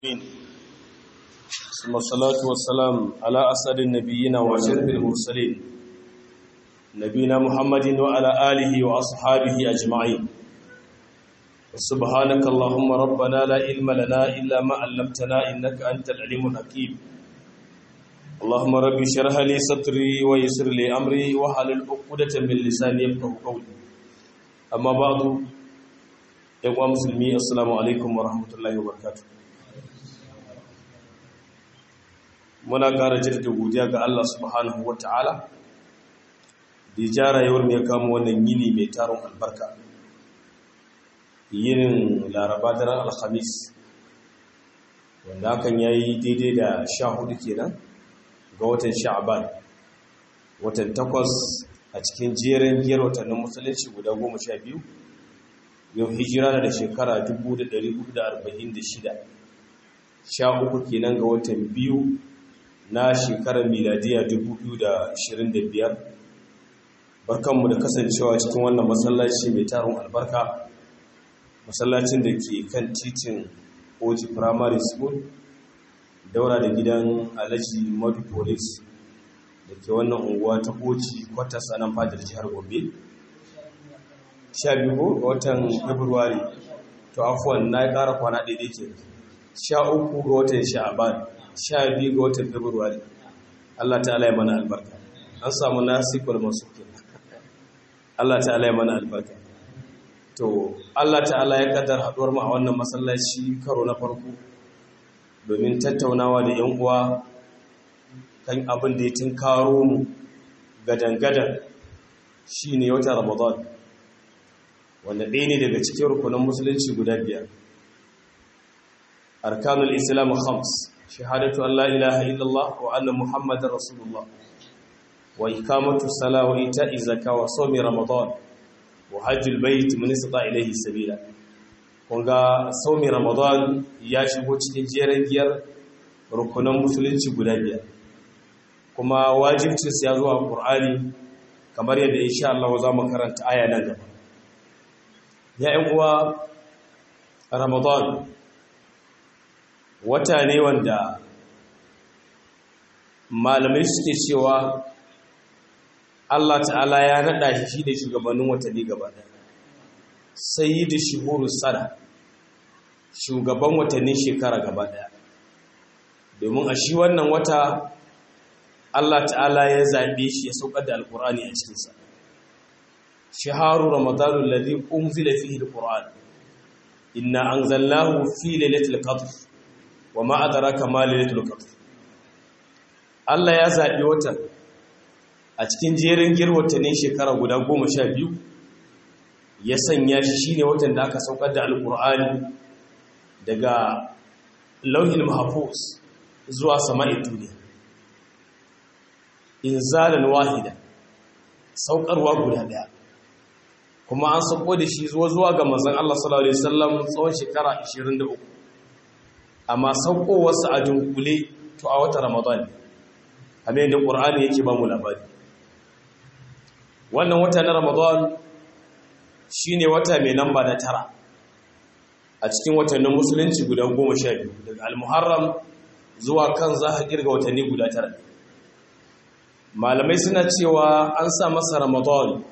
ثم الصلاة والسلام على أسعد النبيين وأشرف المرسلين نبينا محمد وعلى آله وأصحابه أجمعين سبحانك اللهم ربنا لا علم لنا إلا ما علمتنا إنك أنت العليم الحكيم اللهم رب اشرح لي صدري ويسر لي أمري واحلل عقدة من لساني يفقهوا قولي أما بعد يا مسلمين السلام عليكم ورحمة الله وبركاته muna ƙara jirgin godiya ga Allah subhanahu wa ta'ala da ja rayuwar mai kama wannan yini mai taron albarka yinin laraba daren alhamis wanda hakan ya yi daidai da sha hudu kenan ga watan sha'aban watan takwas a cikin jerin biyar watannin musulunci guda goma sha biyu yau hijira da shekara 1446 sha uku kenan ga watan biyu na shekarar miladiya 2025 barkanmu da kasancewa cikin wannan masallaci mai tarin albarka masallacin da ke kan titin oji primary school daura da gidan alhaji madu police da ke wannan unguwa ta oji kwatas a nan fadar jihar gombe 12 ga watan february to afuwan na ya kara kwana daidai ke 13 ga watan sha'aban sha biyu ga watan februari Allah ta'ala ya mana albarka an samu nasikul masu Allah ta'ala ya mana albarka to Allah ta'ala ya kaddar haduwar mu a wannan masallaci karo na farko domin tattaunawa da yan uwa kan abin da ya tinkaro mu gadan-gadan shine wata Ramadan wanda ɗaya ne daga cikin rukunin musulunci guda biyar arkanul islam khams شهادة أن لا إله إلا الله وأن محمد رسول الله وإقامة الصلاة وإيتاء الزكاة وصوم رمضان وحج البيت من استطاع إليه سبيلا kunga saumi ramadan ya shigo cikin jerin giyar rukunan musulunci guda biyar kuma wajibcinsa ya zuwa ƙur'ani kamar yadda insha Allah za mu karanta aya nan gaba ya uwa ramadan wata ne wanda malamai suke cewa Allah ta'ala ya naɗa shi shi da shugabannin watanni gaba ɗaya sai da shuhuru sana shugaban watannin shekara gaba ɗaya domin a shi wannan wata Allah ta'ala ya zaɓe shi ya saukar da alƙur'ani a cikinsa shaharu ramadanu lalzi unzila fihi alqur'an inna anzalnahu fi lailatul qadr wa ma adraka ma lailatul qadr Allah ya zabi watan a cikin jerin girwatannin shekara guda 12 ya sanya shi shine watan da aka saukar da alqur'ani daga lauhil mahfuz zuwa sama'in duniya inzalan wahida saukarwa guda daya kuma an sako da shi zuwa zuwa ga manzon Allah sallallahu alaihi wasallam tsawon shekara 23 amma saukowarsa a dunkule to a wata ramadan kamar yadda ƙur'ani yake ba mu labari wannan wata na ramadan shine wata mai namba na tara a cikin watannin musulunci guda goma sha biyu daga almuharram zuwa kan za a kirga watanni guda tara malamai suna cewa an sa masa ramadan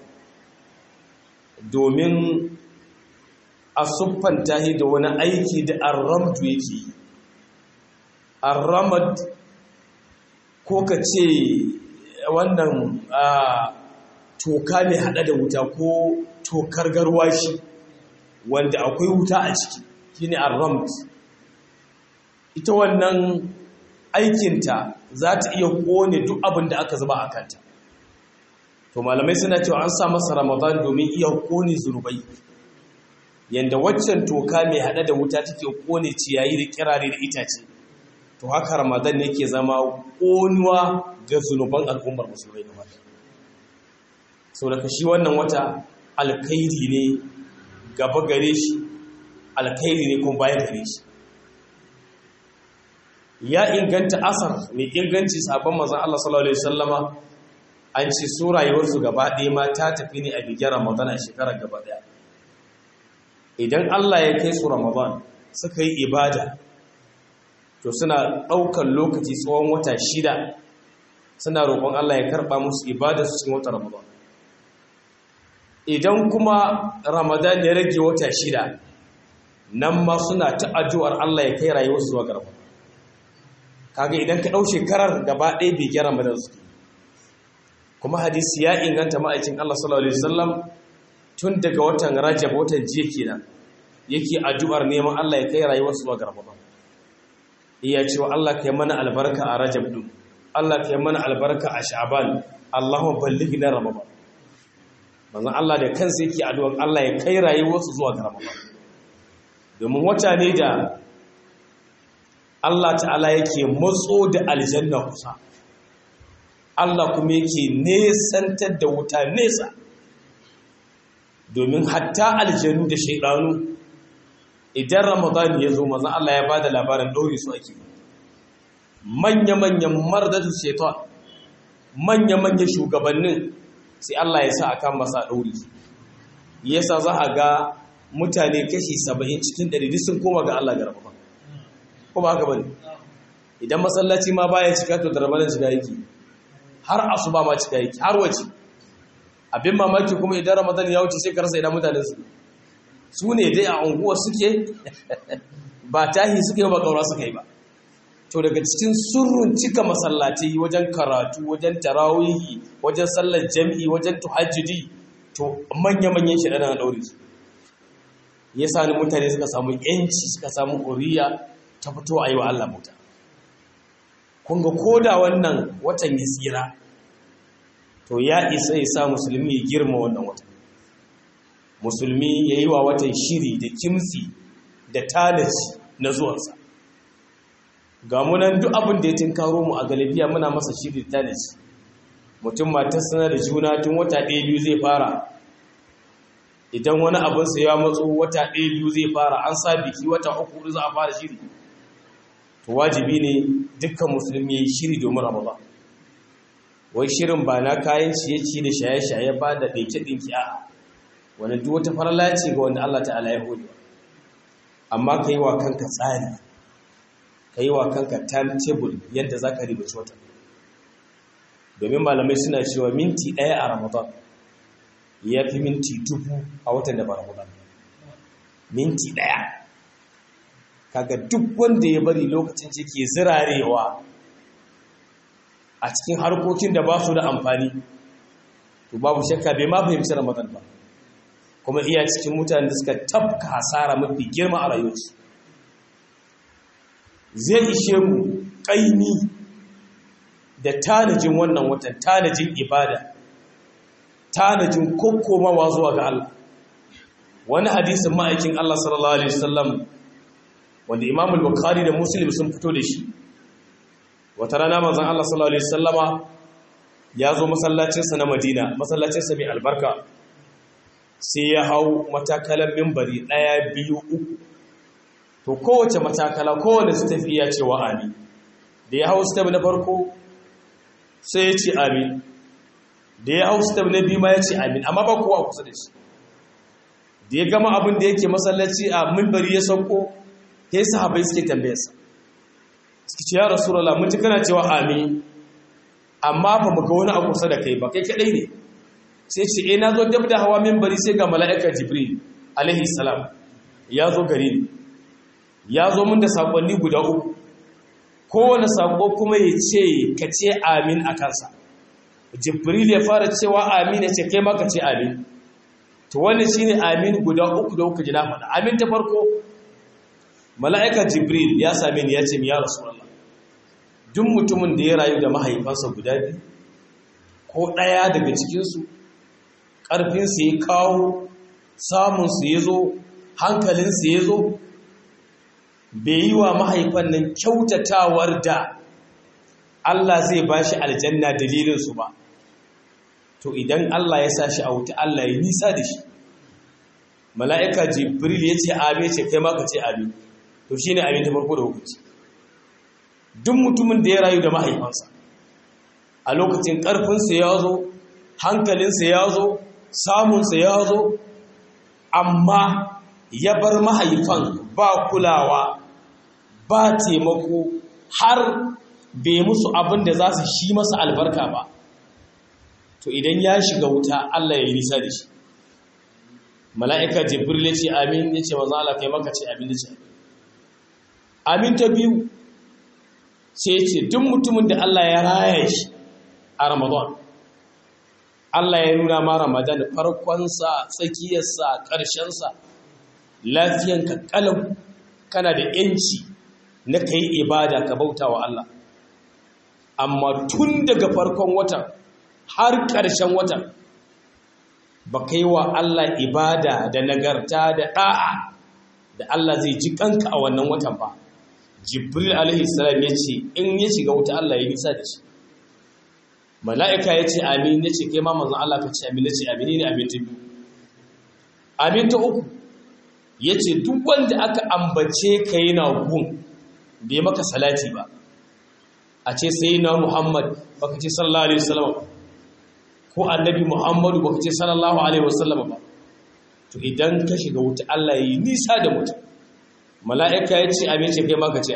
domin a siffanta da wani aiki da arramtu yake yi arramad ko ka ce wannan toka mai hada da wuta ko tokar garwashi wanda akwai wuta a ciki shine arramd ita wannan aikinta za ta iya kone duk abin da aka zuba a kanta to malamai suna cewa an sa masa ramadan domin iya kone zunubai yanda waccan toka mai hada da wuta take kone ciyayi da kirare da itace to haka ramadan ne ke zama ƙonuwa ga zunuban al'ummar musulmai gaba sau daga shi wannan wata alkairi ne gaba gare shi alkairi ne kuma baya gare shi ya inganta asar mai inganci sabon mazan Allah sallallahu Alaihi wasallama an ce su rayuwarsu gaba ɗaya ma ta tafi ne a bigin ramadan a shekarar gaba ɗaya idan Allah ya kai su ramadan suka yi ibada to suna ɗaukar lokaci tsawon wata shida suna roƙon Allah ya karɓa musu ibada su cikin wata ramadan idan kuma ramadan ya rage wata shida nan ma suna ta addu'ar Allah ya kai rayuwarsu zuwa garba kaga idan ka ɗau shekarar gaba ɗaya bai gyara ramadan suke kuma hadisi ya inganta ma'aikin Allah sallallahu alaihi wasallam tun daga watan Rajab watan jiya kenan yake addu'ar neman Allah ya kai rayuwarsu zuwa garba iya cewa Allah kai mana albarka a Rajab din Allah kai mana albarka a Sha'ban Allahumma ballighna Ramadan manzon Allah da kansa yake addu'ar Allah ya kai rayuwarsu zuwa ga Ramadan domin wata ne da Allah ta'ala yake matso da aljanna kusa Allah kuma yake nesantar da wuta nesa domin hatta aljanu da shaidanu idan Ramadan ya zo manzon Allah ya bada labarin daure su ake manya-manyan mardatu shaitan manya-manyan shugabannin sai Allah ya sa a kan masa ɗauri yasa za a ga mutane kashi saba'in cikin ɗari sun koma ga Allah garba ba ko ba haka bane idan masallaci ma baya cika to da ramadan shiga yake har asuba ma cika yake har wace abin mamaki kuma idan ramadan ya wuce sai ka rasa idan mutanen su su ne dai a unguwar suke ba tahi suke ba kaura suka yi ba to daga cikin surrun cika masallaci wajen karatu wajen tarawihi wajen sallar jami'i wajen tuhajjudi to manya-manyan shi ɗana ɗaure su ya sani mutane suka samu yanci suka samu ƙuriya ta fito a yi wa Allah muta kunga koda wannan watan ya tsira to ya isa ya sa musulmi ya girma wannan watan musulmi ya yi wa watan shiri da kimsi da tanaci na zuwansa ga munan duk abin da ya tinkaro mu a galibiya muna masa shiri da tanaci mutum matar sana da juna tun wata ɗaya biyu zai fara idan wani abinsa ya matso wata ɗaya biyu zai fara an sa biki wata uku za a fara shiri to wajibi ne dukkan musulmi ya yi shiri domin ramadan wai shirin ba na kayan ciye-ciye da shaye-shaye ba da ɗinke-ɗinke a wani duk wata farala ce ga wanda Allah ta'ala ya hode amma ka yi wa kanka tsari ka yi wa kanka timetable yadda za ka ribaci wata domin malamai suna cewa minti ɗaya a ramadan ya fi minti dubu a watan da ba ramadan minti ɗaya kaga duk wanda ya bari lokacin ce ke zirarewa a cikin harkokin da ba su da amfani to babu shakka bai ma fahimci ramadan ba kuma iya cikin mutane da suka tafka hasara mafi girma a rayuwarsu zai ishe mu ƙaimi da tanajin wannan watan tanajin ibada tanajin kokkomawa zuwa ga Allah wani hadisin ma'aikin Allah sallallahu alaihi wasallam wanda Imam al-Bukhari da Muslim sun fito da shi wata rana manzon Allah sallallahu alaihi wasallama ya zo masallacinsa na Madina masallacinsa mai albarka sai ya hau matakalan mimbari ɗaya biyu uku to kowace matakala kowane su tafi ya ce wa amin da ya hau step na farko sai ya ce amin da ya hau step na biyu ma ya ce amin amma ba kowa kusa da shi da ya gama abin da yake masallaci a mimbari ya sauko ya yi sahabai suke tambayarsa suke ce ya rasu rala mun ji kana cewa amin amma ba mu ga wani a kusa da kai ba kai kadai ne sai ce e na zo dab da hawa mimbari sai ga mala'ikar jibril alaihi salam ya zo gare ni ya zo mun da sakonni guda uku kowane sako kuma ya ce ka ce amin a kansa jibril ya fara cewa amin ya ce kai ma ka ce amin to wannan shine amin guda uku da uku ji na faɗa amin ta farko mala'ikar jibril ya same ni ya ce mi ya rasulullah duk mutumin da ya rayu da mahaifansa guda biyu ko ɗaya daga cikinsu ƙarfinsu ya kawo samunsu ya zo hankalinsu ya zo bai yi wa mahaifan nan kyautatawar da Allah zai ba shi aljanna dalilinsu ba to idan Allah ya sa shi a wuta Allah ya nisa da shi mala'ika jibril ya ce amin ce kai maka ce amin to shi ne amin ta farko da hukunci duk mutumin da ya rayu da mahaifansa a lokacin ƙarfinsa ya zo hankalinsa ya zo samunsa ya zo amma ya bar mahaifan ba kulawa ba taimako har bai musu abin da za su shi masa albarka ba to idan ya shiga wuta Allah ya yi nisa da shi mala'ika jibril ya ce amin ya ce maza Allah kai maka ce amin da ce amin ta biyu sai ya ce duk mutumin da Allah ya raya shi a ramadan Allah ya nuna ma ramadan farkonsa tsakiyarsa ƙarshensa lafiyanka ƙalau kana da ‘yanci na ka yi ibada ka bauta wa Allah amma tun daga farkon watan har ƙarshen watan ba kai wa Allah ibada da nagarta da ɗa'a da Allah zai ji kanka a wannan watan ba jibril alaihi salam ya ce in ya shiga wuta Allah ya nisa da shi mala'ika ya ce amin ya ce kai ma manzan Allah ka ce amin ya ce amin ne amin ta biyu amin ta uku ya ce duk wanda aka ambace ka yi na gun bai maka salati ba a ce sai na muhammad baka ce sallallahu alaihi wasallam ko annabi muhammadu baka ce sallallahu alaihi wasallam ba to idan ka shiga wuta Allah ya yi nisa da mutum mala'ika ya ce amin ce kai maka ce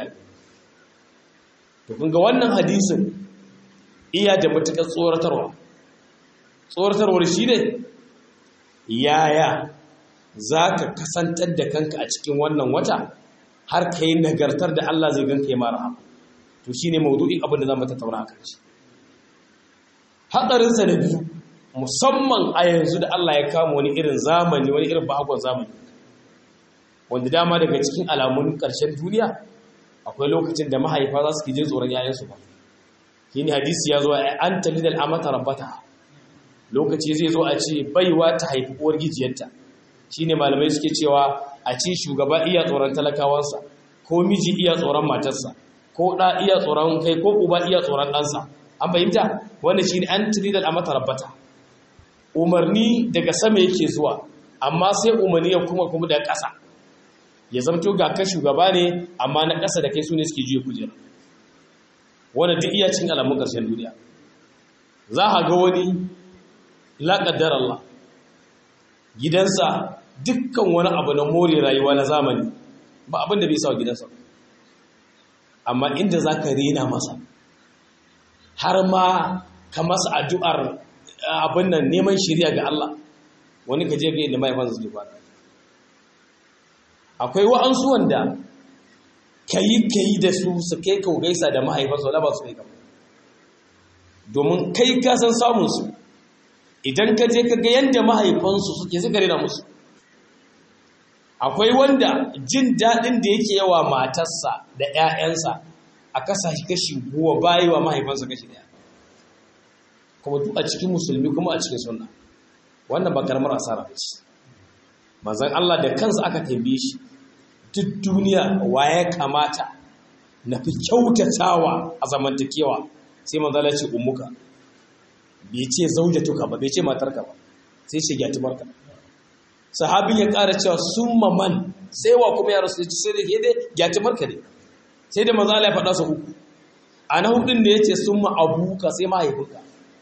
to kun ga wannan hadisin iya da matuƙar tsoratarwa tsoratarwar shi ne yaya za ka kasantar da kanka a cikin wannan wata har ka yi nagartar da Allah zai ganka ya mara hama to shi ne maudu'in abin da za mu tattauna a kanci haɗarinsa da biyu musamman a yanzu da Allah ya kama wani irin zamani wani irin bahagon zamani wanda dama daga cikin alamun ƙarshen duniya akwai lokacin da mahaifa za su ke jin tsoron yayansu ba shi ne hadisi ya zo an talidal amata rabbata lokaci zai zo a ce baiwa ta haifi uwar gijiyarta shi ne malamai suke cewa a ce shugaba iya tsoron talakawansa ko miji iya tsoron matarsa ko ɗa iya tsoron kai ko uba iya tsoron ɗansa an fahimta wanda shi ne an talidal amata rabbata umarni daga sama yake zuwa amma sai umarni ya kuma kuma da ƙasa ya zamto ga ka shugaba ne amma na ƙasa da kai su ne suke juya kujera wanda duk iya cin alamun ƙarshen duniya za a ga wani laƙaddar Allah gidansa dukkan wani abu na more rayuwa na zamani ba abin da bai sa gidansa amma inda za ka rena masa har ma ka masa addu'ar abin nan neman shirya ga Allah wani ka je ga inda mahaifansa su ba akwai wa'ansu wanda ka yi ka yi da su su kai ka gaisa da mahaifansu wala ba su kai kama domin kai ka san samunsu idan ka je ka ga yadda mahaifansu suke suka rena musu akwai wanda jin daɗin da yake yawa matarsa da 'ya'yansa a kasa shi kashi guwa bayi wa mahaifansa kashi ɗaya kuma duk a cikin musulmi kuma a cikin sunna wannan ba karamar asara ba ce manzon Allah da kansa aka tambaye shi duk duniya wa ya kamata na fi kyautatawa a zamantakewa sai manzala ce ummuka bai ce zaujatuka ba bai ce matarka ba sai ce gyatumarka sahabin ya ƙara cewa sun maman sai wa kuma ya rasu da sai da ke dai gyatumarka ne sai da manzala ya faɗa su uku a na hudun da ya ce sun ma abuka sai mahaifinka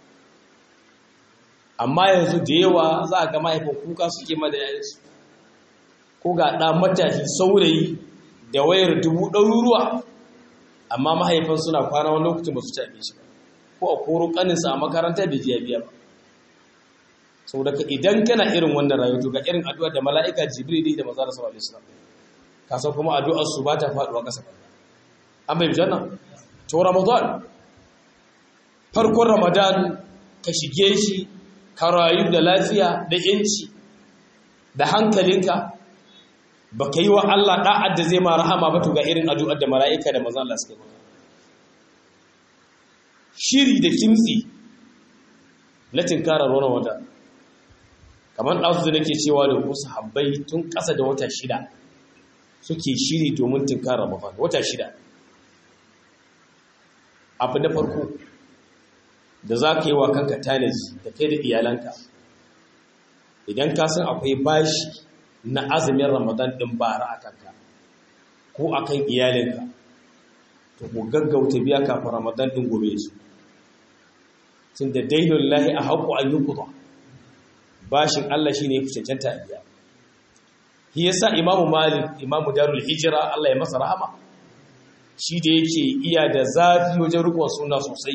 amma yanzu da yawa za a ga mahaifin kuka suke ma da yayansu ko ga ɗa matashi saurayi da wayar dubu ɗaruruwa amma mahaifan suna kwana wani lokacin ba su ci abinci ba ko a koro ƙaninsa a makaranta bai jiya biya ba sau daga idan kana irin wannan rayuwa ga irin addu'a da mala'ika jibril da maza da sallallahu alaihi wasallam ka san kuma addu'ar su ba ta faɗuwa ƙasa ba an bai janna to ramadan farkon ramadan ka shige shi ka rayu da lafiya da yanci da hankalinka ba ka yi wa Allah ɗa'ad da zai ma rahama ba to ga irin addu'ar da mala'ika da mazan Allah suka yi shiri da kimtsi na tinkarar wani wata kamar ɗansu da nake cewa da wasu habbai tun ƙasa da wata shida suke shiri domin tinkarar mafaka wata shida abu na farko da za ka yi wa kanka tanaji da kai da iyalanka idan ka san akwai bashi na azumin ramadan ɗin bara a kanka ko a kan iyalinka to ku gaggauta biya kafin ramadan ɗin gobe su tun da dainun lahi a haƙo an yi kuta bashin allah shi ne ya fi cancanta a biya shi yasa imamu malik imamu darul hijira allah ya masa rahama shi da yake iya da zafi wajen rikon suna sosai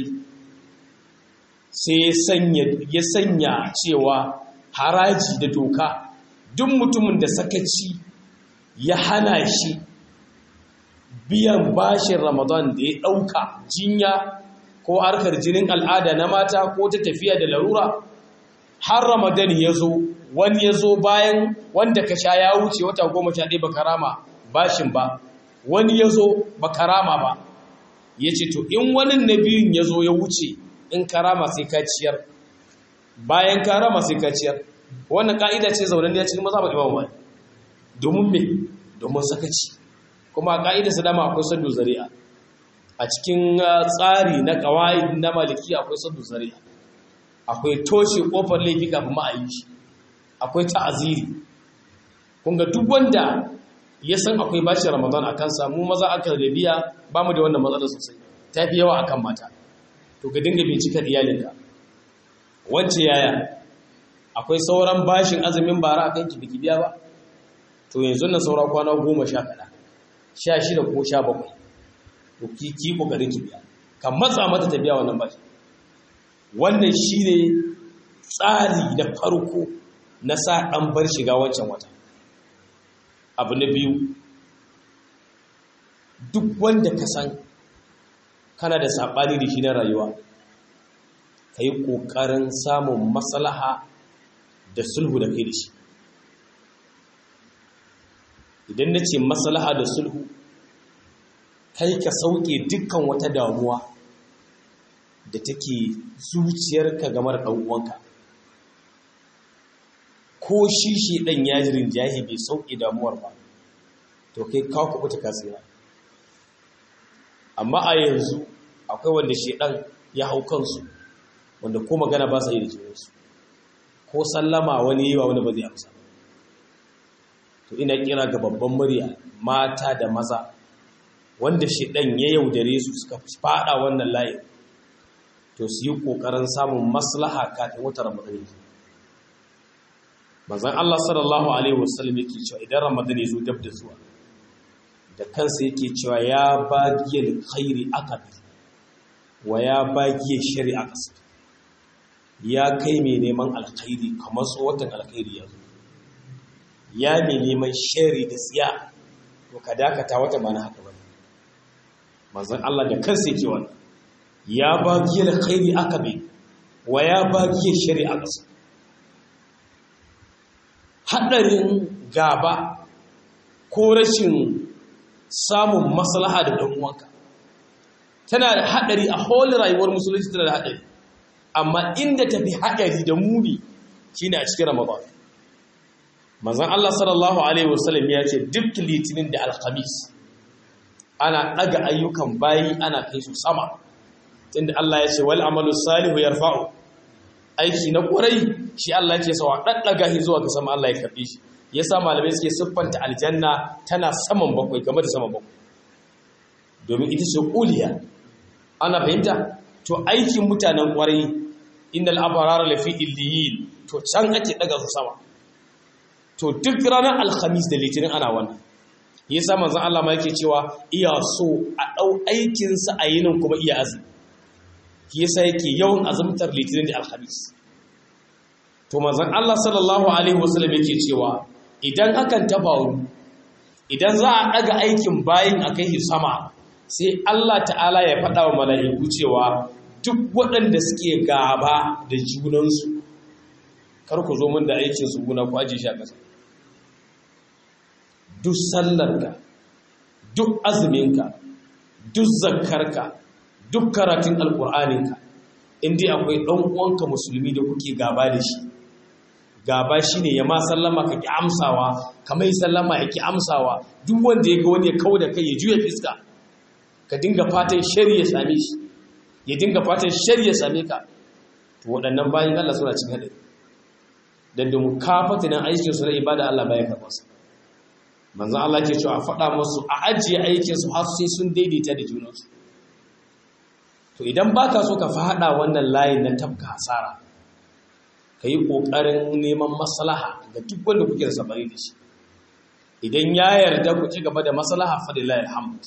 sai ya sanya cewa haraji da doka duk mutumin da sakaci ya hana shi biyan bashin ramadan da ya ɗauka jinya ko harkar jinin al'ada na mata ko ta tafiya da larura har ramadan ya zo wani ya zo bayan wanda ka sha ya wuce wata goma sha ɗaya baka rama bashin ba wani ya zo baka rama ba ya ce to in wani na biyun ya zo ya wuce in karama sai ka ciyar bayan karama sai ka ciyar wannan ka'ida ce zaunan ya cikin maza ba imam ba domin me domin sakaci kuma a ka'ida su dama akwai saddu zari'a a cikin tsari na kawai na maliki akwai saddu zari'a akwai toshe kofar laifi kafin ma a yi shi akwai ta'aziri kun ga duk wanda ya san akwai bashi ramadan a kansa mu maza aka rabiya ba mu da wannan matsalar sosai ta fi yawa akan mata to ka dinga bincika iyalinka wacce yaya akwai sauran bashin azumin bara a kanki biki biya ba to yanzu na saura kwana goma sha kaɗa sha shida ko sha bakwai to ki ki ƙoƙarin ki biya kan matsa mata ta biya wannan bashi wannan shi ne tsari da farko na sa ɗan bar shiga wancan wata abu na biyu duk wanda ka san kana da saɓani da shi na rayuwa ka yi ƙoƙarin samun maslaha da sulhu da kai da shi idan na ce maslaha da sulhu kai ka sauke dukkan wata damuwa da take zuciyarka game da ɗan'uwanka ko shi shi ɗan yajirin jahi bai sauke damuwar ba to kai kawo kuɓuta kasira amma a yanzu akwai wanda shedan ya hau kansu wanda ko magana ba sa yi da jininsu ko sallama wani yi wa wani ba zai amsa to ina kira ga babban murya mata da maza wanda shedan ya yaudare su suka fada wannan layin to su yi kokarin samun maslaha kafin wata ramadan manzon Allah sallallahu alaihi wasallam yake cewa idan ramadan ya zo dab da zuwa da kansa yake cewa ya bagiyar khairi akabi wa ya bagiyar shari'a ƙasa ya kai mai neman alkhairi kamar tsohon alkhairi ya zo ya mai neman shari da tsiya to ka dakata wata ba na haka ba manzan Allah da kansa yake wani ya bagiyar khairi akabi wa ya bagiyar shari'a ƙasa haɗarin gaba ko rashin samun maslaha da ɗan uwanka tana da haɗari a holin rayuwar musulunci tana da haɗari amma inda tafi haɗari da muni shine a cikin ramadan manzon Allah sallallahu alaihi wasallam ya ce duk litinin da alhamis ana ɗaga ayyukan bayi ana kai su sama tunda Allah ya ce wal amalu salihu yarfa'u aiki na ƙurai shi Allah ya ce sawa ɗaɗɗaga shi zuwa ga sama Allah ya karɓe shi ya sa malamai suke siffanta aljanna tana saman bakwai game da saman bakwai domin ita ce ƙuliya ana fahimta to aikin mutanen ƙwarai innal abarara lafi illiyin to can ake daga su sama to duk ranar alhamis da litinin ana wannan ya sa manzan Allah ma yake cewa iya so a ɗau aikinsa a yinin kuma iya azumi yasa yake yawan azumtar litinin da alhamis to manzan Allah sallallahu alaihi wasallam yake cewa idan hakan ta faru idan za a ɗaga aikin bayin a kai sama sai Allah ta'ala ya faɗa wa mala'iku cewa duk waɗanda suke gaba da junansu kar ku zo min da aikin su guna ku aje shi a ƙasa duk sallarka duk azuminka duk zakkarka duk karatun alƙur'aninka inda akwai ɗan uwanka musulmi da kuke gaba da shi gaba shi ne ya ma sallama ka ki amsawa ka mai sallama ya ki amsawa duk wanda ya ga wani ya kawo da kai ya juya fiska ka dinga fatan shari ya same shi ya dinga fatan shari ya same ka to waɗannan bayan Allah suna cin haɗari dan da mukafata nan aikin su na ibada Allah baya karɓa su manzon Allah ke cewa a faɗa musu a ajiye aikin su har sai sun daidaita da junansu to idan baka so ka faɗa wannan layin na tafka hasara ka yi ƙoƙarin neman maslaha ga duk wanda kuke da sabari da shi idan ya yarda ku ci gaba da maslaha fadillahi alhamd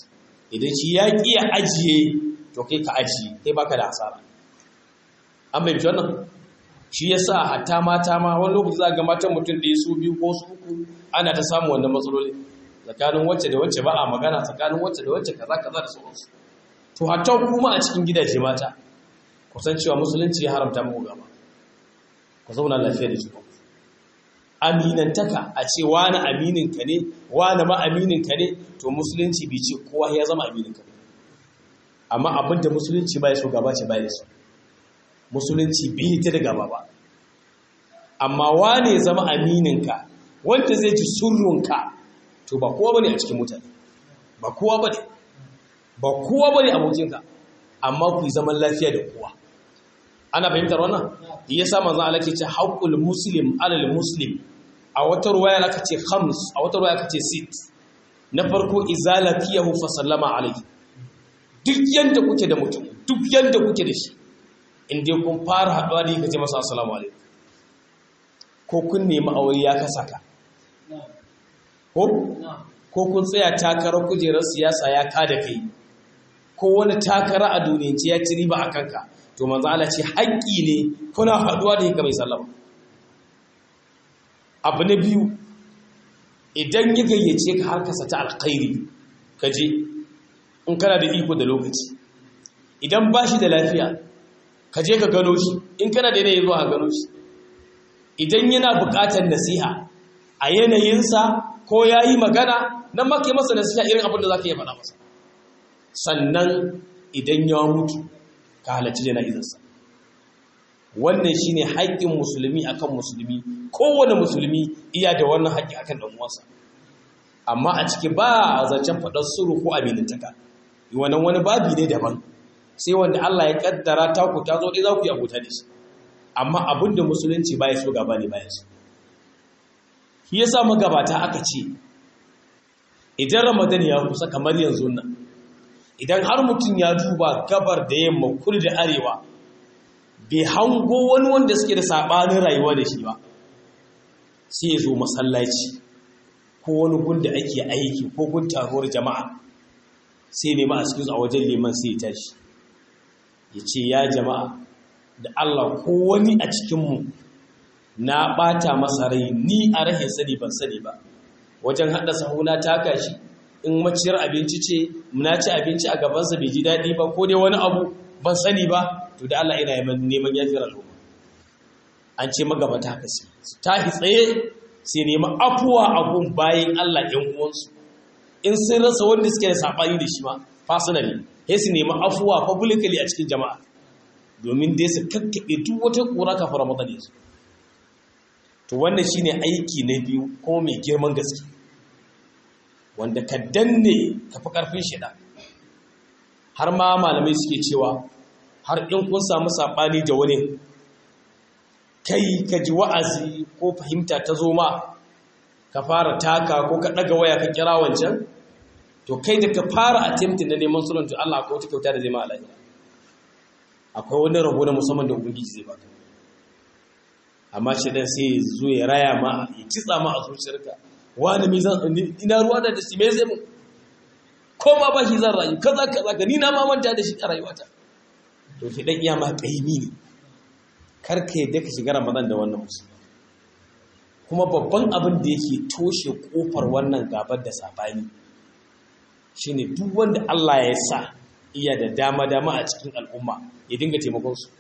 idan shi ya ƙi ya ajiye to kai ka ajiye kai baka da hasara an bai wannan shi ya sa hatta mata ma wani lokaci za ga matan mutum da ya su biyu ko su uku ana ta samun wannan matsaloli tsakanin wacce da wacce ba a magana tsakanin wacce da wacce kaza kaza da sauransu to hatta kuma a cikin gidaje mata kusan cewa musulunci ya haramta muku gaba ku zauna lafiya da juna aminantaka a ce wani aminin ka ne wani ma aminin ka ne to musulunci bai ce kowa ya zama aminin ka amma abinda musulunci ba ya so gaba ce ba ya so musulunci bai ta da gaba ba amma wane ya zama amininka wanda zai ji surrunka to ba kowa bane a cikin mutane ba kowa bane ba kowa bane abokinka amma ku yi zaman lafiya da kowa ana fahimtar wannan yasa manzon Allah ke ce haqqul muslim alal muslim a wata ruwaya aka ce khams a wata ruwaya aka ce sit na farko izalakiyahu fa sallama alayhi duk yanda kuke da mutum duk yanda kuke da shi in dai kun fara haɗuwa da yi ka ce masa assalamu alaikum ko kun nemi aure ya kasa ka ko ko kun tsaya takarar kujerar siyasa ya kada kai ko wani takara a duniyance ya ci riba a kanka to manzo Allah ce haƙƙi ne kuna haɗuwa da yi ka mai sallama abu na biyu idan ya gayyace ka har kasa ta alkhairi ka je in kana da iko da lokaci idan ba shi da lafiya ka je ka gano shi in kana da yanayi zuwa gano shi idan yana buƙatar nasiha a yanayinsa ko ya yi magana nan maka masa nasiha irin abin da za ka yi faɗa masa sannan idan ya mutu ka halarci jana'izarsa wannan shi ne haƙƙin musulmi akan musulmi kowane musulmi iya da wannan haƙƙi akan ɗan uwansa amma a ciki ba a zancen faɗar suru ko aminantaka wannan wani babi ne daban sai wanda Allah ya kaddara ta ku ta zo dai za ku yi abota da shi amma abin da musulunci baya so gaba ne baya so shi yasa magabata aka ce idan ramadan ya kusa kamar yanzu nan idan har mutum ya duba gabar da yamma kudu da arewa bai hango wani wanda suke da sabanin rayuwa da shi ba sai ya zo masallaci ko wani gun da ake aiki ko gun taruwar jama'a sai nema a cikin a wajen liman sai ya tashi ya ce ya jama'a da Allah ko wani a cikinmu na ɓata masa rai ni a rahin sani ban sani ba wajen haɗa sahuna taka shi in maciyar abinci ce muna ci abinci a gabansa bai ji daɗi ba ko dai wani abu ban sani ba to da Allah ina neman yafiyar al'umma an ce magabata haka su tahi tsaye sai nema afuwa a gun bayan Allah ɗan uwansu in sun rasa wanda suke da saɓani da shi ma personally sai su nemi afuwa publicly a cikin jama'a domin dai su kakkaɓe duk wata ƙura kafin ramadan ya zo to wannan shine aiki na biyu kuma mai girman gaske wanda ka danne ka fi ƙarfin shida har ma malamai suke cewa har in kun samu saɓani da wani kai ka ji wa'azi ko fahimta ta zo ma ka fara taka ko ka ɗaga waya ka kira wancan to kai da ka fara attempting na neman sulhun to Allah akwai wata kyauta da zai ma alaƙa akwai wani rabo na musamman da ubangiji zai baka amma shi dan sai zo ya raya ma ya kitsa ma a zuciyarka wani me zan ina ruwa da shi me zai mu ko ma ba shi zan rayu kaza kaza ka ni na ma manta da shi a rayuwata to ki dan iya ma kaimi ne kar ka yadda ka shiga Ramadan da wannan musu kuma babban abin da yake toshe kofar wannan gabar da sabani shine duk wanda Allah ya sa iya da dama-dama a cikin al'umma ya dinga taimakonsu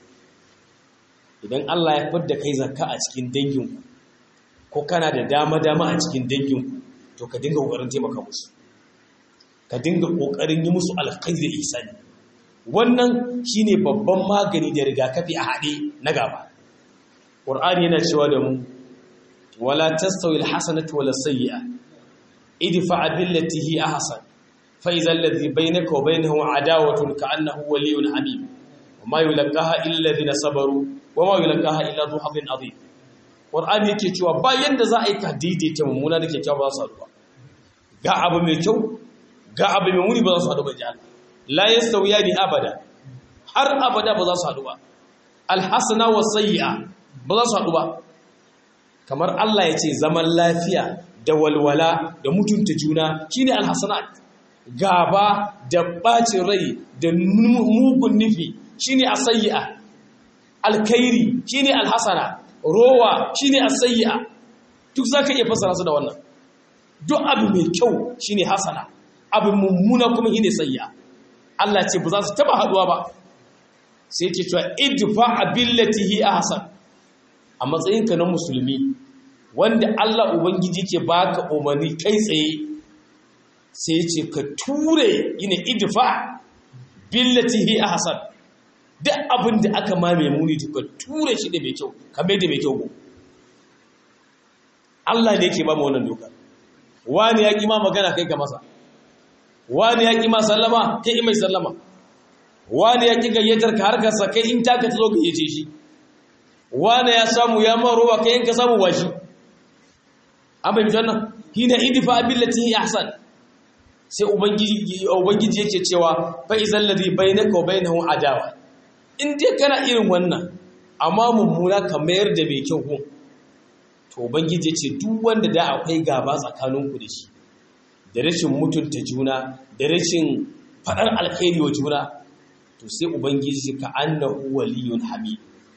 idan Allah ya fadda kai zakka a cikin danginku ko kana da dama-dama a cikin danginku to ka dinga ƙoƙarin taimaka musu ka dinga ƙoƙarin yi musu alkhairi da ihsani wannan shine babban magani da rigakafi a haɗe na gaba ƙur'ani yana cewa da mu wala tastawi alhasanatu wala sayyi'a idfa billati hi ahsan فإذا الذي بينك وبينه عداوة كأنه ولي حميم وما يلقاها إلا الذين صبروا وما يلقاها إلا ذو حظ عظيم Qur'ani yake cewa ba yanda za a yi ka daidaita mummuna da kyakkyawa ba za su haɗu ba ga abu mai kyau ga abu mai muni ba za su haɗu ba ji Allah la yastawiyani abada har abada ba za su haɗu ba alhasana wa sayyi'a ba za su haɗu ba kamar Allah ya ce zaman lafiya da walwala da mutunta juna shine alhasanat gaba da bacin rai da mugun nufi shine asayya alkhairi shine alhasana rowa shine asayya duk zaka iya fassara su da wannan duk abu mai kyau shine hasana abu mummuna kuma shine sayya Allah ce ba za su taba haduwa ba sai yake cewa idfa billatihi ahsan a matsayinka na musulmi wanda Allah ubangiji ke baka umarni kai tsaye sai ya ce ka ture ina idfa billatihi ahsan duk abin da aka mame muni to ka ture shi da mai kyau ka mai da mai kyau Allah ne yake ba mu wannan doka wani ya ki ma magana kai ka masa wani ya ki ma sallama kai mai sallama wani ya ki gayyatar ka harkar sa kai in taka ta zo gayyace shi wani ya samu ya ma ruwa kai in ka samu washi an bai mutan nan hina idfa billatihi ahsan sai ubangiji yake cewa fa izal ladhi bainaka wa bainahu adawa in dai kana irin wannan amma mummuna ka mayar da mai kyau ko to ubangiji yace duk wanda da akwai gaba tsakaninku da shi da rashin mutunta juna da rashin fadar alkhairi wa juna to sai ubangiji ka annahu waliyun hamid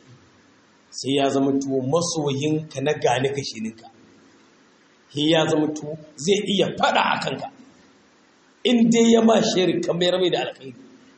sai ya zama to masoyinka na gane kashininka sai ya zama to zai iya fada akan ka in dai ya ma shari kamar mai da alkhairi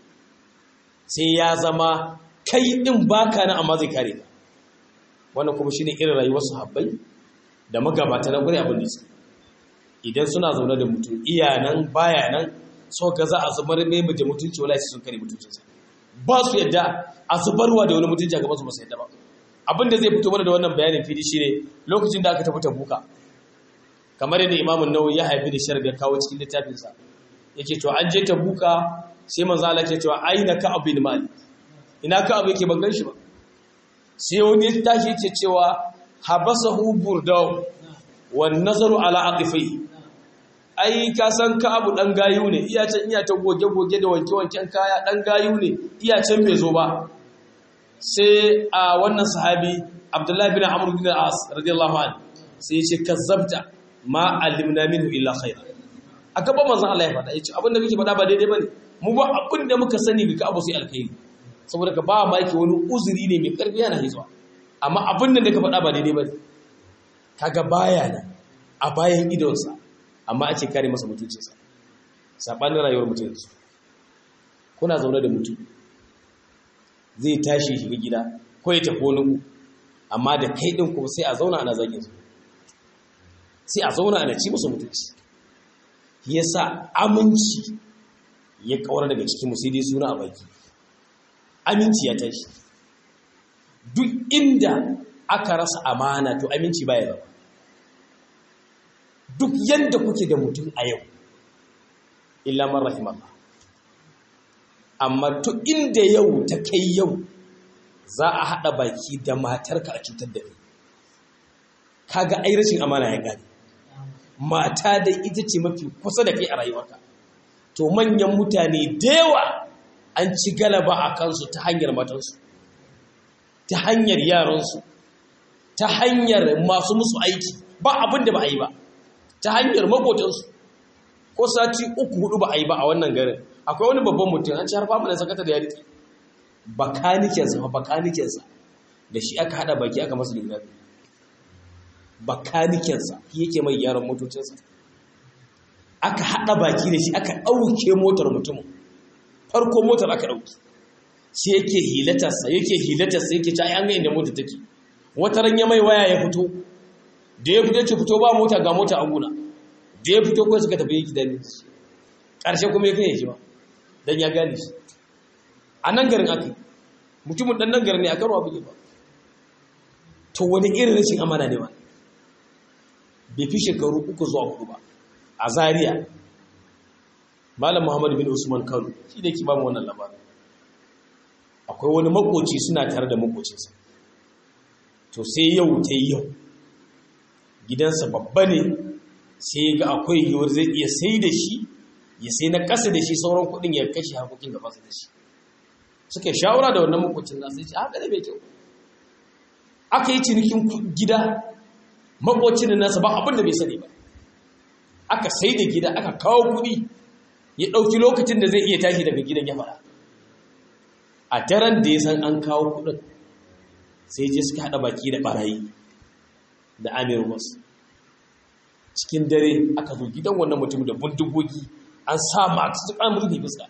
sai ya zama kai din baka na amma zai kare ka wannan kuma shine irin rayuwar sahabbai da magabata na gure abin da su idan suna zaune da mutum iya nan baya nan so ga za a zubar mai da mutunci wala sun kare mutuncinsa ba su yadda a zubarwa da wani mutunci a gaban su ba su yadda ba abin da zai fito mana da wannan bayanin fili shine lokacin da aka tafi tabuka kamar yadda imamun nawawi ya haifi da sharga kawo cikin littafinsa yake cewa an je ta buka sai manzo Allah yake cewa aina ka abin mali ina ka abu yake ban ganshi ba sai wani ya tashi yake cewa habasahu burdaw wan nazaru ala aqifai ai ka san ka abu dan gayu ne iya can iya ta goge goge da wanke wanken kaya dan gayu ne iya can bai zo ba sai a wannan sahabi Abdullahi bin Amr bin As radiyallahu anhu sai ya ce kazzabta ma alimna minhu illa khairan a gaban manzon Allah ya faɗa yace abin da kake faɗa ba daidai bane mu ba abin da muka sani bika abu sai alkhairi saboda ka ba ma yake wani uzuri ne mai karfi yana hizuwa amma abin da ka faɗa ba daidai bane kaga baya nan a bayan idonsa amma ake kare masa mutuncinsa sabanin rayuwar mutunci kuna zaune da mutum zai tashi shiga gida ko ya tafi wani amma da kai din kuma sai a zauna ana zagin su sai a zauna ana ci musu mutunci yasa aminci ya kawar daga cikin musulmi suna a baki aminci ya tashi duk inda aka rasa amana to aminci baya zama duk yadda kuke da mutum a yau illa man rahimallah amma to inda yau ta kai yau za a haɗa baki da matarka a cutar da kai kaga ai rashin amana ya gane mata da ita ce mafi kusa da kai a rayuwarka to manyan mutane da yawa an ci galaba a kansu ta hanyar matansu ta hanyar yaransu ta hanyar masu musu aiki ba abin da ba a yi ba ta hanyar makotansu ko sati uku hudu ba a yi ba a wannan garin akwai wani babban mutum an ci harfa mana sakata da ya riƙe bakanikensa ba bakanikensa da shi aka hada baki aka masa littafi bakanikensa yake mai gyaran motocinsa aka hada baki da shi aka ɗauke motar mutumin farko motar aka ɗauki sai yake hilatarsa yake hilatarsa yake ta an ga inda mota take wata ran ya mai waya ya fito da ya fito ce fito ba mota ga mota a guna da ya fito kawai suka tafi gida ne ƙarshe kuma ya kai shi ba don ya gane shi a nan garin aka mutumin ɗan nan garin ne a karo abu ba to wani irin rashin amana ne ba bai fi shekaru uku zuwa hudu ba a Zariya. malam muhammad bin usman kano shi da ke ba mu wannan labarin akwai wani makoci suna tare da makocinsa to sai yau ta yau gidansa babba ne sai ga akwai yiwuwar zai iya sai da shi ya sai na ƙasa da shi sauran kuɗin ya kashe hakokin da basu da shi suka yi shawara da wannan makocin nasu ya ce haka da bai kyau aka yi cinikin gida makocin da nasa ba abin da bai sani ba aka sai da gida aka kawo kuɗi ya ɗauki lokacin da zai iya tashi daga gidan ya fara a daren da ya san an kawo kuɗin sai je suka haɗa baki da ɓarayi da amir wasu cikin dare aka zo gidan wannan mutum da bindigogi an sa masu su kan rufe fuska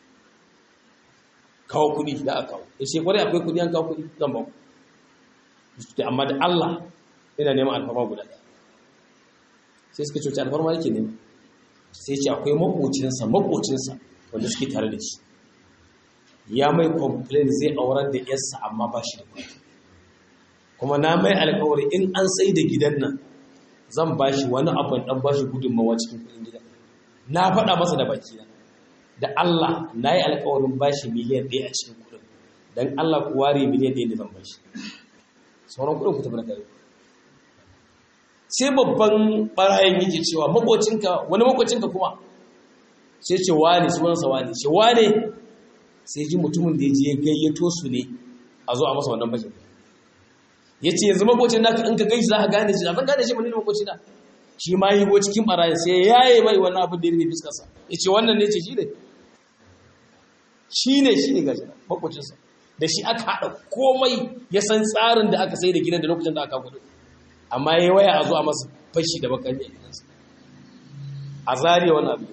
kawo kuɗi da aka kawo ya ce kwarai akwai kuɗi an kawo kuɗi zan ba ku amma da Allah ina neman alfarma guda ɗaya sai suka coci alfarma yake nema sai ce akwai makocinsa makocinsa wanda suke tare da shi ya mai complain zai aurar da yarsa amma ba shi da kuɗi kuma na mai alkawari in an sai da gidan nan zan ba shi wani abin ɗan ba shi gudunmawa cikin kuɗin gidan na faɗa masa da baki na da Allah na yi alkawarin ba shi miliyan ɗaya a cikin kuɗin don Allah ku ware miliyan ɗaya da zan ba shi sauran kuɗin ku tafi na kare sai babban ɓarayin yake cewa makocinka wani makocinka kuma sai ce wane sunansa wane ce wane sai ji mutumin da ya je gayyato su ne a zo a masa wannan bakin ya ce yanzu makocin naka in ka gaishe za ka gane shi abin gane shi mani makocin na shi ma yi cikin ɓarayin sai ya yi mai wannan abin da ya rufe fiskarsa ya ce wannan ne ce shi ne shi ne shi ne gashi makocinsa da shi aka haɗa komai ya san tsarin da aka sai da gidan da lokacin da aka kudu amma ya waya a zo a masa fashi da bakari a gidansa a zariya wani abu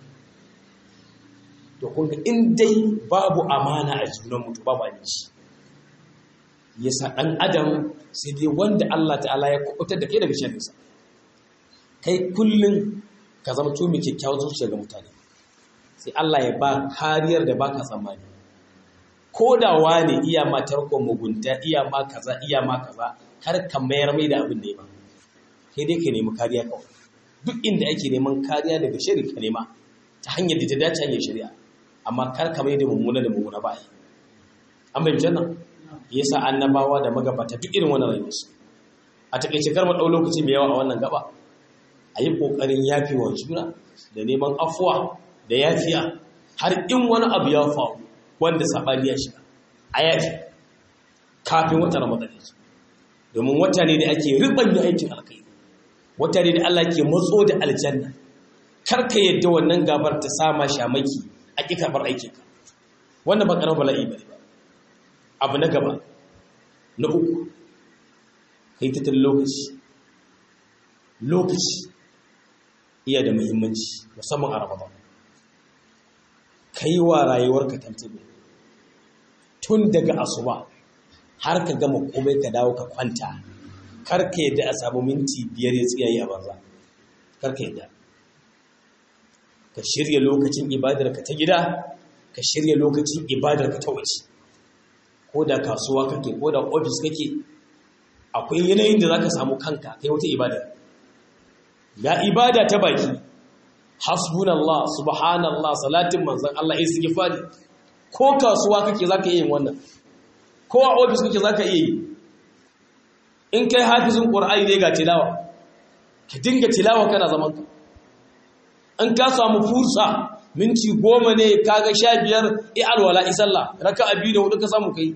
to kun ga in dai babu amana a junan mutu babu aminci yasa ɗan adam sai dai wanda Allah ta'ala ya kubutar da kai daga sharrinsa kai kullum ka zama to mai kyakkyawar zuciya ga mutane sai Allah ya ba kariyar da baka tsammani ko da wane iya ma tarkon mugunta iya ma kaza iya ma kaza kar ka mayar mai da abin da ya ba sai dai ka nemi kariya kawai duk inda ake neman kariya daga shari ka nema ta hanyar da ta dace hanyar shari'a amma kar ka mai da mummuna da mummuna ba an bai jannan yasa annabawa da magabata duk irin wannan rayuwarsu a takaice kar mu dau lokaci mai yawa a wannan gaba a yi kokarin yafewa juna da neman afuwa da yafiya har in wani abu ya faru wanda sabani ya shiga a yafi kafin wata ramadan ya domin wata ne da ake ribanya aikin alkai wata ne da Allah ke matso da aljanna karka yadda wannan gabar ta sama shamaki a ƙi karɓar aikinka wannan ba ƙarar bala'i ba ba abu na gaba na uku kai tattalin lokaci lokaci iya da muhimmanci musamman a ramadan kai wa rayuwarka tantabe tun daga asuba har ka gama komai ka dawo ka kwanta karka yadda a samu minti biyar ya tsiyayi a banza karka yadda ka shirya lokacin ibadarka ta gida ka shirya lokacin ibadarka ta waje ko da kasuwa kake ko da ofis kake akwai yanayin da za ka samu kanka kai wata ibada ga ibada ta baki hasbunallah subhanallah salatin manzan Allah istighfari ko kasuwa kake zaka iya yin wannan ko a ofis kake zaka iya yi in kai hafizin qur'ani ne ga tilawa ka dinga tilawa kana zaman ka in ka samu fursa minti goma ne kaga sha biyar i alwala isalla raka'a biyu da hudu ka samu kai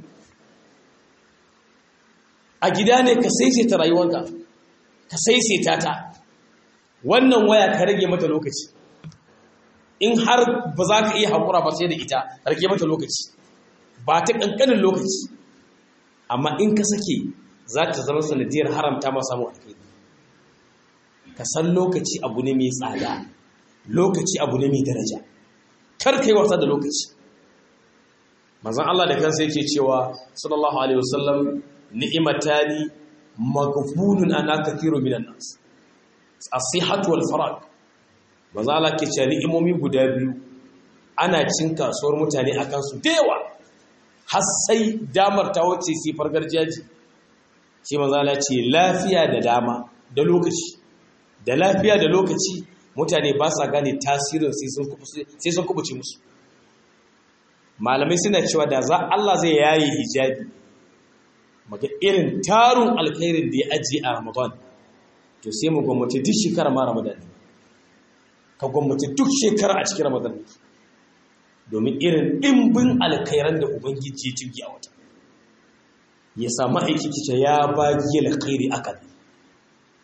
a gida ne ka saisaita rayuwarka ka saisaita ta wannan waya ka rage mata lokaci in har ba za ka iya haƙura ba sai da ita rage mata lokaci ba ta ƙanƙanin lokaci amma in ka sake za ta zama sanadiyar haramta ma samun alkhairi ka san lokaci abu ne mai tsada lokaci abu ne mai daraja kar kai wasa da lokaci manzon Allah da kansa yake cewa sallallahu alaihi wasallam ni'matani maghfulun ana kathiru minan nas as-sihhatu wal farag manzon Allah ke cewa ni'imomi guda biyu ana cin kasuwar mutane akan su dewa har sai damar ta wuce sifar garjaji sai manzon Allah ce lafiya da dama da lokaci da lafiya da lokaci mutane ba sa gane tasirin sai sun kubuce musu malamai suna cewa da za Allah zai yayi hijabi maka irin tarun alkhairin da ya ajiye a ramadan to sai mu gwamnati duk shekara ma ramadan ka gwamnati duk shekara a cikin ramadan domin irin ɗimbin alkhairan da ubangiji ya jirgi a wata ya samu aiki kice ya bagi alkhairi akan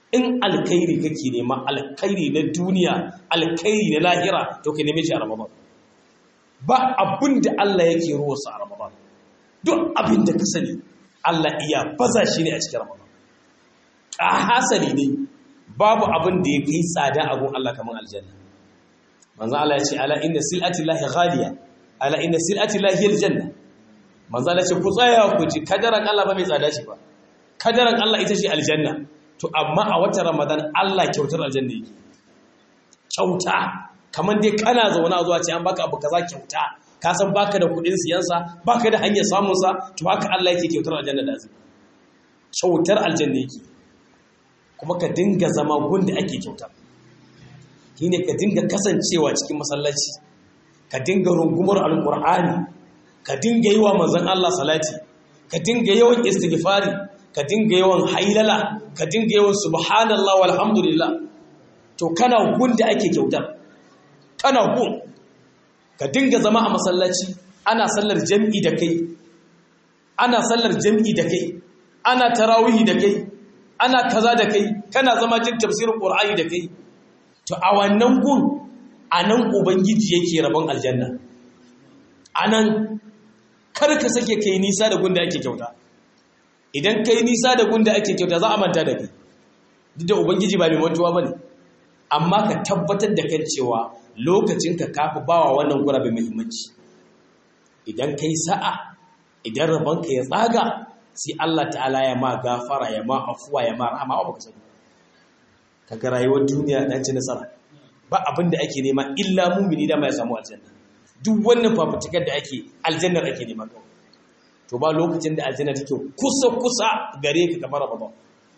in alkhairi kake nema alkhairi na duniya alkhairi na lahira to ka neme shi a ramadan ba abin da Allah yake ruwarsa a ramadan duk abin da ka sani Allah iya baza shi ne a cikin ramadan a hasali ne babu abin da ya kai tsada a gun Allah kamar aljanna manzo Allah ya ce ala inna silati llahi ghaliya ala inna silati llahi aljanna manzo Allah ya ce ku tsaya ku ji kadaran Allah ba mai tsada shi ba kadaran Allah ita ce aljanna to amma a watan Ramadan Allah kyautar aljanna yake kyauta kamar dai kana zauna zuwa ce an baka abu kaza kyauta ka san baka da kudin siyansa baka da hanyar samun sa to haka Allah yake kyautar aljanna da azumi kyautar aljanna yake kuma ka dinga zama gunda ake kyauta shine ka dinga kasancewa cikin masallaci ka dinga rungumar alqur'ani ka dinga yi wa manzon Allah salati ka dinga yawan istighfari ka dinga yawan hailala ka dinga yawan subhanallah walhamdulillah to kana gun da ake kyautar kana gun ka dinga zama a masallaci ana sallar jam'i da kai ana sallar jam'i da kai ana tarawihi da kai ana kaza da kai kana zama jin tafsirin qur'ani da kai to a wannan gun anan ubangiji yake rabon aljanna anan kar ka sake kai nisa da gun da ake kyauta idan kai nisa da gun da ake kyauta za a manta da kai duk da ubangiji ba mai mantuwa bane amma ka tabbatar da kan cewa lokacin ka kafi bawa wannan gurabe muhimmanci idan kai sa'a idan rabonka ya tsaga sai Allah ta'ala ya ma gafara ya ma afuwa ya ma rahama ba ka sani kaga rayuwar duniya dan ci nasara ba abin da ake nema illa mumini da mai samu aljanna duk wannan fafutukar da ake aljannar ake nema kawai to ba lokacin da aljanna take kusa kusa gare ka kamar ba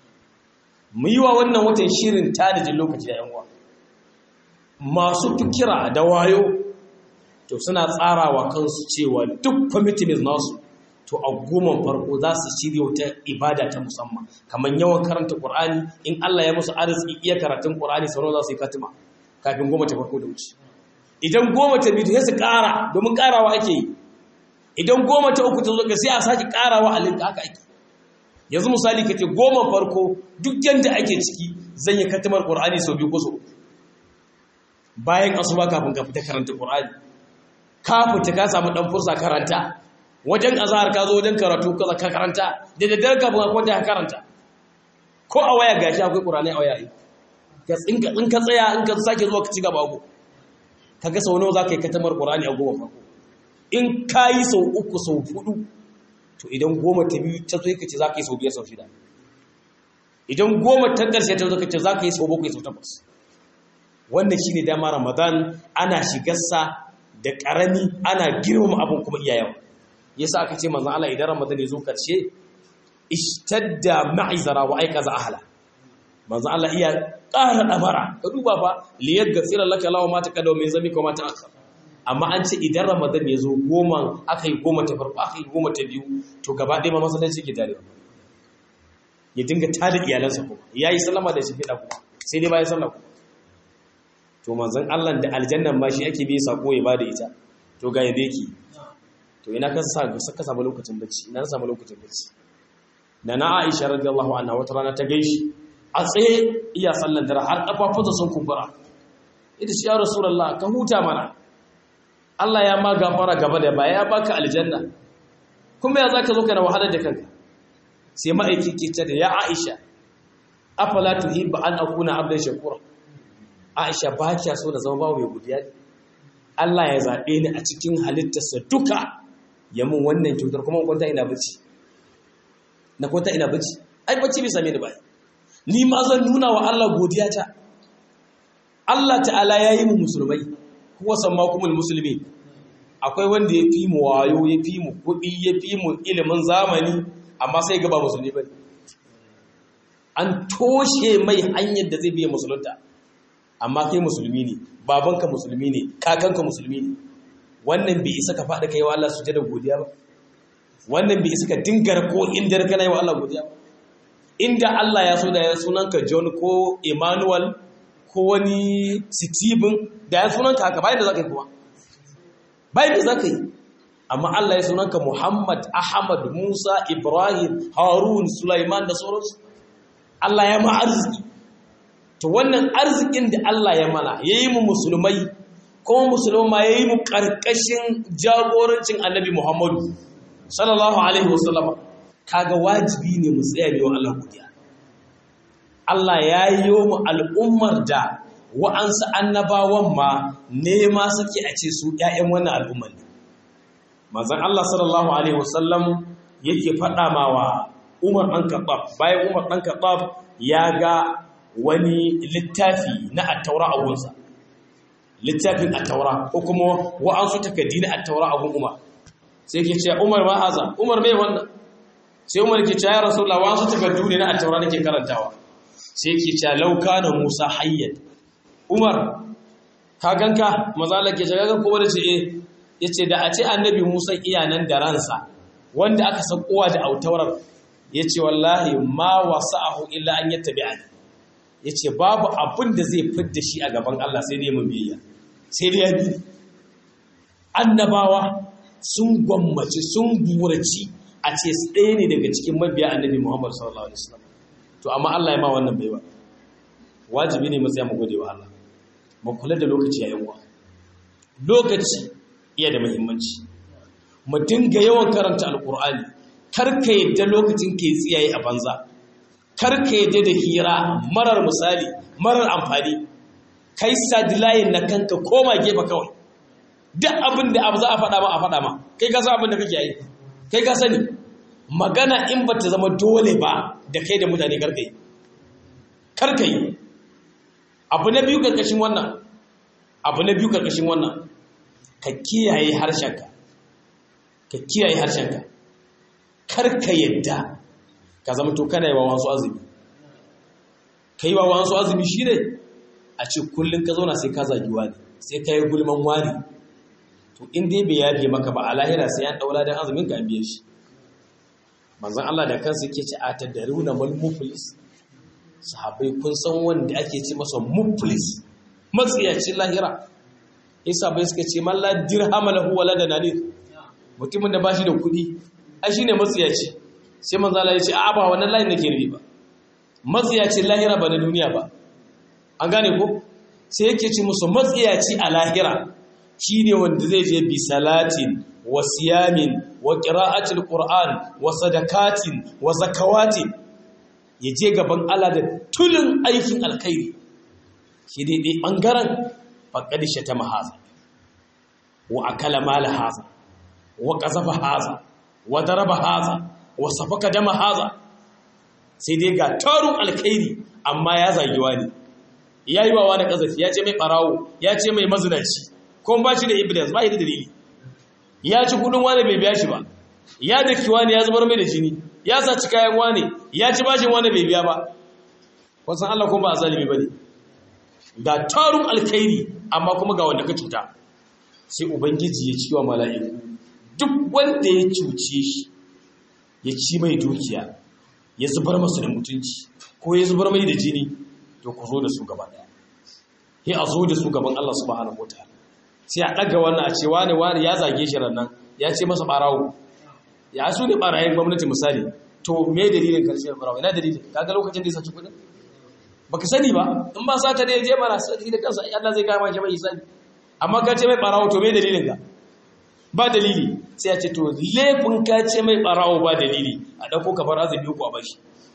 mu yi wa wannan watan shirin tanajin lokaci da yan uwa masu fikira da wayo to suna tsarawa kansu cewa duk commitment nasu to a goma farko za su shirya wata ibada ta musamman kamar yawan karanta Qur'ani in Allah ya musu arziki iya karatun Qur'ani sauran za su yi katima kafin goma ta farko da wuce idan goma ta biyu sai su ƙara domin ƙarawa ake yi idan goma ta uku ta zo sai a sake ƙarawa a linka haka ake yanzu misali kace goma farko duk yanda ake ciki zan yi katimar Qur'ani sau biyu ko sau uku bayan asuba kafin ka fita karanta Qur'ani ka fita ka samu dan fursa karanta wajen azahar ka zo wajen karatu ka ka karanta da daddare kafin ka kwanta ka karanta ko a waya gashi akwai Qur'ani a waya ka tsinka in ka tsaya in ka sake zuwa ka ci gaba go kaga sau nawa zaka yi katamar Qur'ani a goma farko in kayi sau uku sau hudu to idan goma ta biyu ta zo ka ce zaka yi sau biyar sau shida idan goma ta ƙarshe ta zo ka ce zaka yi sau bakwai sau takwas wannan shine dama Ramadan ana shigarsa da ƙarami ana girmama abin kuma iyayen yasa aka ce manzon Allah idan Ramadan ya zo karshe ishtadda ma'izara wa aikaza ahla manzon Allah iya ƙara dabara ka duba fa li yaghfira laka law ma taqaddama min zamika wa ma ta'akhkhara amma an ce idan Ramadan ya zo goma aka yi goma ta farko aka yi goma ta biyu to gaba ɗaya ma masallaci ke tare ya dinga tada iyalansa kuma yayi sallama da shi fida kuma sai dai bayan sallah kuma to manzon Allah da aljannan ma shi ake bi sako ya bada ita to ga yadda yake to ina ka sa ka samu lokacin bacci ina samu lokacin bacci da na Aisha radiyallahu anha wata rana ta gaishi a tsaye iya sallan dare har kafafunsa sun kumbura ita shi ya rasulullah ka huta mana Allah ya ma gafara gaba da baya ya baka aljanna kuma ya zaka zo kana wahalar da kanka sai ma'aiki ke ta da ya Aisha afala tuhibba an akuna abdan shakura Aisha ba kya so da zama babu mai godiya Allah ya zaɓe ni a cikin halittarsa duka ya mun wannan kyautar kuma kwanta ina bacci na kwanta ina bacci ai bacci bai same ni ba ni ma zan nuna wa Allah godiya ta Allah ta'ala ya yi mu musulmai kuwa samma kumul musulmi akwai wanda ya fi mu wayo ya fi mu kuɗi ya fi mu ilimin zamani amma sai gaba musulmi ba an toshe mai hanyar da zai biya musulunta amma kai musulmi ne babanka musulmi ne kakanka musulmi ne wannan bai isa ka faɗi kai wa Allah sujada godiya ba wannan bai isa ka dingar ko inda kana yi wa Allah godiya ba inda Allah ya so da ya sunanka John ko Emmanuel ko wani Stephen da ya sunanka haka bayan da zaka yi kuma bayan da zaka yi amma Allah ya sunanka Muhammad Ahmad Musa Ibrahim Harun Sulaiman da sauransu Allah ya ma arziki to wannan arzikin da Allah ya mana yayi mu musulmai kuma musulma yayi mu karkashin jagorancin Annabi Muhammadu sallallahu alaihi wasallam kaga wajibi ne mu tsaya ne wa Allah godiya Allah ya yi mu al'ummar da wa'ansu annabawan ma nema suke a ce su ‘ya'yan wannan al'ummar ne. Mazan Allah sallallahu Alaihi wasallam yake faɗa ma wa Umar ɗan Kaɓab, bayan Umar ɗan Kaɓab ya ga wani littafi na attaura a gunsa. Littafin attaura ko kuma wa'ansu takardi na attaura a gun Umar. Sai ke ce, Umar ma haza, Umar mai wannan. Sai Umar ke ce, ya rasu wa'ansu takardu ne na attaura nake karantawa. Sai ke ce, lauka na Musa hayyad. Umar ka ganka mazala ke shiga ko wanda ce eh yace da a ce annabi Musa iyanan da ransa wanda aka sakowa da autawarar yace wallahi ma wasa'ahu illa an yattabi'ani yace babu abin da zai fidda shi a gaban Allah sai dai mun biyayya sai dai ya bi annabawa sun gwammaci sun buraci a ce su ɗaya ne daga cikin mabiya annabi Muhammad sallallahu alaihi wasallam to amma Allah ya ma wannan baiwa wajibi ne mu tsaya mu gode wa Allah mu kula da lokaci yayin wa lokaci iya da muhimmanci mu dinga yawan karanta alqur'ani kar ka yadda lokacin ke tsiyaye a banza kar ka yadda da hira marar misali marar amfani kai sadilayin na kanka koma gefe kawai duk abin da abu za a faɗa ma a faɗa ma kai ka san abin da kake yi kai ka sani magana in ba ta zama dole ba da kai da mutane karka yi karka yi abu na biyu karkashin wannan abu na biyu karkashin wannan ka kiyaye harshenka ka kiyaye harshenka karka yadda ka zama to kana yi wa wasu azumi ka yi wa wasu azumi shi ne a ce kullum ka zauna sai ka zagi wani sai ka yi gulman wani to in dai bai yafe maka ba a lahira sai ya daura dan azumin ka biye shi manzon Allah da kansa yake ce a tadaruna mal muflis sahabbai kun san wanda ake ce masa muflis matsiyacin lahira isa bai suka ce man la dirhama lahu wala dananir mutumin da bashi da kuɗi ai shine matsiyaci sai manzon Allah ya ce a ba wannan layin nake nufi ba matsiyacin lahira ba na duniya ba an gane ko sai yake ce musu matsiyaci a lahira shi ne wanda zai je bi salatin wa siyamin wa ƙira'atul ƙur'an wa sadakatin wa zakawatin ya je gaban Allah da tulin aikin alkhairi shi daidai ɓangaren faƙadishe ta mahaza wa akala mala haza wa ƙazafa haza wa daraba haza wa safaka dama haza sai dai ga tarun alkhairi amma ya zagi wani ya yi wa wani ƙazafi ya ce mai ɓarawo ya ce mai mazinaci ko ba shi da evidence ba shi da dalili ya ci kudin wani bai biya shi ba ya daki wani ya zubar mai da jini ya saci kayan wani ya ci bashin wani bai biya ba wasan Allah kuma ba a zalimi ba ne ga tarun alkhairi amma kuma ga wanda ka cuta sai ubangiji ya ci wa mala'iku duk wanda ya cuce shi ya ci mai dukiya ya zubar masa da mutunci ko ya zubar mai da jini to ku zo da su gaba daya sai a zo da su gaban Allah subhanahu wataala sai a ɗaga wannan a ce wane wane ya zage shi nan ya ce masa ɓarawo ya su ne ɓarayen gwamnati misali to me dalilin karshen ɓarawo ina dalilin kaga lokacin da ya saci kuɗin baka sani ba in ba sata da ya je mana sai da kansa Allah zai kama shi mai isani amma ka ce mai ɓarawo to me dalilin ka ba dalili sai a ce to laifin ka ce mai ɓarawo ba dalili a ɗauko ka bar azumi uku a bashi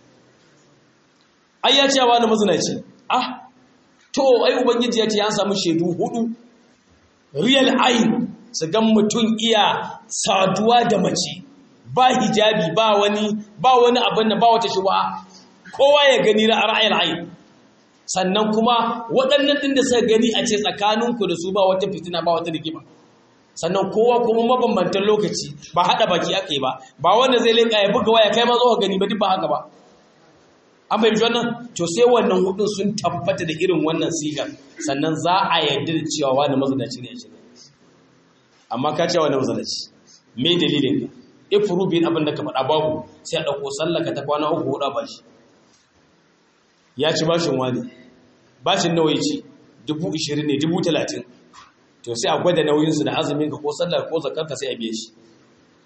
ai ya ce wa na mazinaci ah to ai ubangiji ya ce ya samu shaidu hudu real ayin su gan mutum iya saduwa da mace ba hijabi ba wani ba wani abin da ba wata shuba kowa ya gani na ra'ayil ayin sannan kuma waɗannan ɗin da suka gani a ce tsakaninku da su ba wata fitina ba wata rigima sannan kowa kuma mabambantan lokaci ba haɗa baki aka yi ba ba wanda zai linka ya buga waya kai ma zo ka gani ba duk ba haka ba an fahimci wannan to sai wannan hudun sun tabbata da irin wannan sigar sannan za a yarda da cewa wani mazanaci ne shi amma ka cewa wani mazanaci me dalilin ka ifru bin abin da ka faɗa babu sai a ɗauko sallaka ta kwana uku huɗa ba shi ya ci bashin wani bashin nawa ya ci dubu ishirin ne dubu talatin to sai a gwada nauyinsu da azumin ka ko sallar ko zakarka sai a biye shi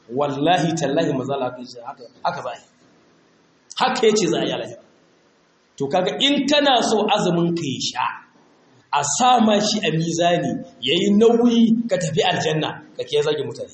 wallahi tallahi mazala haka za a yi haka ya ce za a yi alahira to kaga in kana so azumin ka ya sha a sama shi a mizani yayi nauyi ka tafi aljanna ka kiyaye zagi mutane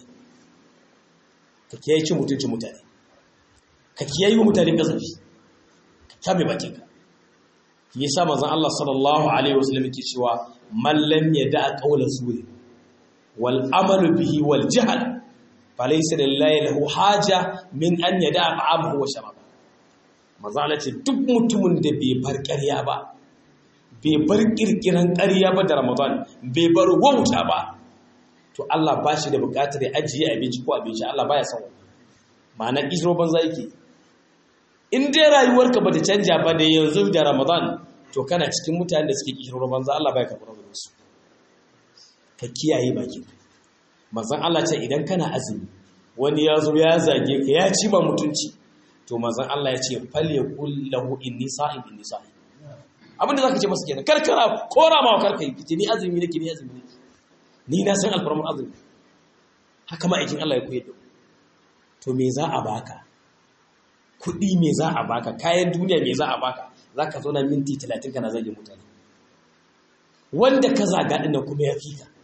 ka kiyaye cin mutuncin mutane ka kiyaye mutane kasafi ka kame bakinka yasa manzon Allah sallallahu alaihi wasallam yake cewa man lam yada'a qawla zuri wal amalu bihi wal jahl falaysa lillahi lahu haja min an yada'a ta'amahu wa sharaba manzon Allah ce duk mutumin da bai bar ƙarya ba bai bar kirkiran ƙarya ba da Ramadan bai bar wauta ba to Allah ba shi da buƙatar ya ajiye abinci ko abinci Allah baya son ma'ana kishiro banza yake in dai rayuwarka bata canja ba da yanzu da Ramadan to kana cikin mutanen da suke kishiro banza Allah baya karɓar da su ka kiyaye baki manzon Allah ce idan kana azumi wani ya zo ya zage ka ya ci ba mutunci to manzon Allah ya ce fal yakul lahu inni sa'im inni sa'im abinda zaka ce masa kenan karkara kora ma karkai kice ni azumi nake ni azumi nake ni na san alfarman azumi haka ma aikin Allah ya koyar da to me za a baka kuɗi me za a baka kayan duniya me za a baka za ka zauna minti talatin kana zage mutane wanda ka zaga ɗin kuma ya fi ka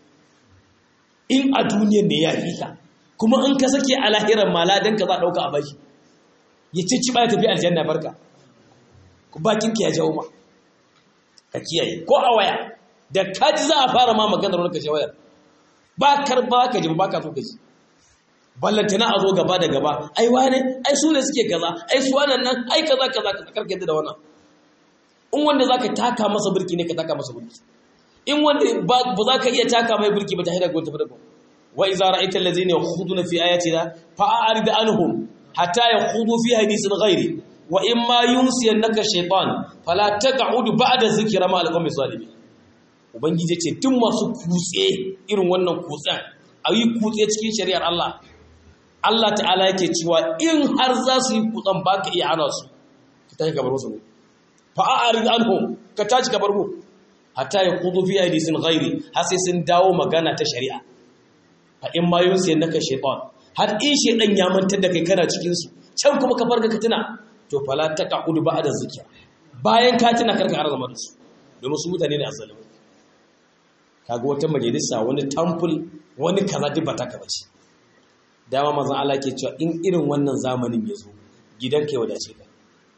in a duniyar ne ya fi ka kuma in ka sake a lahirar maladan ka za a ɗauka a baki ya ce ci ba ya tafi aljanna barka bakin ka ya jawo ma ka kiyaye ko a waya da kaji za a fara ma maganar wani kashe wayar ba kar ba ka ji ba ka so ka ji ballantana a zo gaba da gaba ai wane ai su ne suke kaza ai su wannan nan ai kaza kaza kaza karka yadda da wannan in wanda zaka taka masa burki ne ka taka masa burki in wanda ba za ka iya taka mai burki ba ta haida gwanta da wa iza ra'aita allazina yakhuduna fi ayatina fa'arid anhum hatta yakhudu fi hadithin ghairi wa in ma yunsiyannaka shaytan fala taq'ud ba'da zikra ma al-qawmi zalimin ubangiji ce tun masu kutse irin wannan kutsen ayi kutse cikin shari'ar Allah Allah ta'ala yake cewa in har za su yi kutsen ba ka iya hana su ka tashi gabar wasu fa'a'arid anhum ka tashi gabar mu hatta ya kudu fi hadisin ghairi har sai sun dawo magana ta shari'a fa in ma yunsi naka shaytan har in shaydan ya mantar da kai kana cikin su can kuma ka farka ka tuna to fala taqudu ba'da zikra bayan ka tuna karka har zama da su domin su mutane ne azzalimi kaga wata majalisa wani temple wani kaza duk ba ta ka bace dama mazan Allah ke cewa in irin wannan zamanin ya zo gidanka ya wadace ka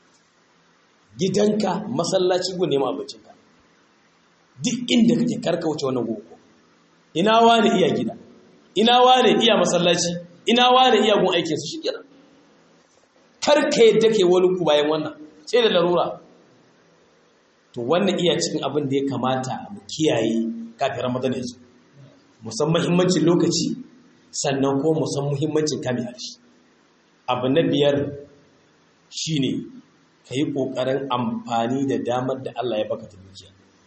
gidanka masallaci gun neman abincinka duk inda kake karka wuce wannan gogo ina wani iya gida ina wani iya masallaci ina wani iya gun aikin su shikenan karka yadda ke wani ku bayan wannan sai da larura to wannan iya cikin abin da ya kamata mu kiyaye kafin ramadan ya zo musamman muhimmancin lokaci sannan ko musan muhimmancin kame harshe abu na biyar shine ka yi ƙoƙarin amfani da damar da Allah ya baka ta dukiya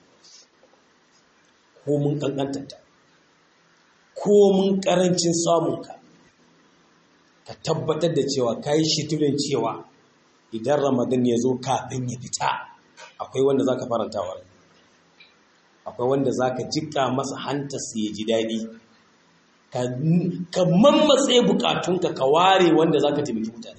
ko mun ƙanƙantata ko mun ƙarancin samunka ka tabbatar da cewa ka yi shiturin cewa idan ramadan ya zo kafin ya fita akwai wanda za ka faranta wa akwai wanda za ka jika masa hantarsa ya ji daɗi ka mammatse bukatunka ka ware wanda za ka taimaki mutane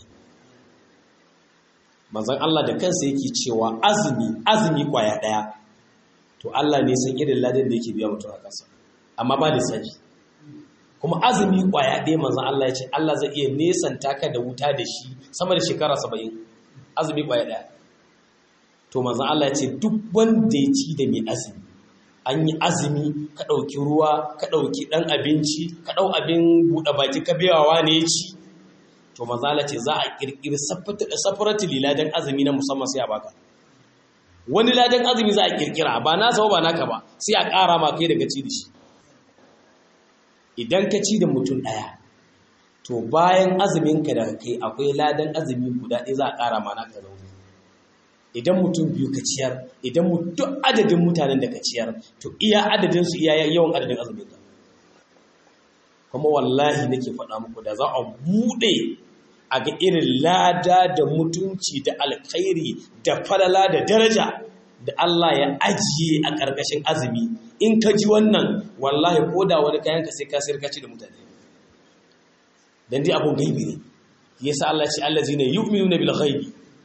manzan Allah da kansa yake cewa azumi azumi kwaya ɗaya to Allah ne san irin ladan da yake biya mutum a kansa amma ba lissafi kuma azumi kwaya ɗaya manzan Allah ya ce Allah zai iya nesanta ka da wuta da shi sama da shekara saba'in azumi kwaya ɗaya to manzan Allah ya ce duk wanda ya ci da mai azumi an yi azumi ka ɗauki ruwa ka ɗauki ɗan abinci ka ɗau abin buɗe baki ka biyawa ne ya ci to manzala ce za a ƙirƙiri safarati ladan azumi na musamman sai a baka wani ladan azumi za a ƙirƙira ba na ba naka ba sai a ƙara ma kai daga ci da shi idan ka ci da mutum ɗaya to bayan azuminka da kai akwai ladan azumi guda ɗaya za a ƙara ma naka zaune idan mutum biyu ka ciyar idan duk adadin mutanen da ka ciyar to iya adadin su iya yawan adadin azumin ka kuma wallahi nake faɗa muku da za a buɗe a ga irin lada da mutunci da alkhairi da falala da daraja da Allah ya ajiye a ƙarƙashin azumi in ka ji wannan wallahi ko da wani kayan ka sai ka sayar ka ci da mutane dan dai abun gaibi ne yasa Allah ce allazina yu'minuna bil ghaibi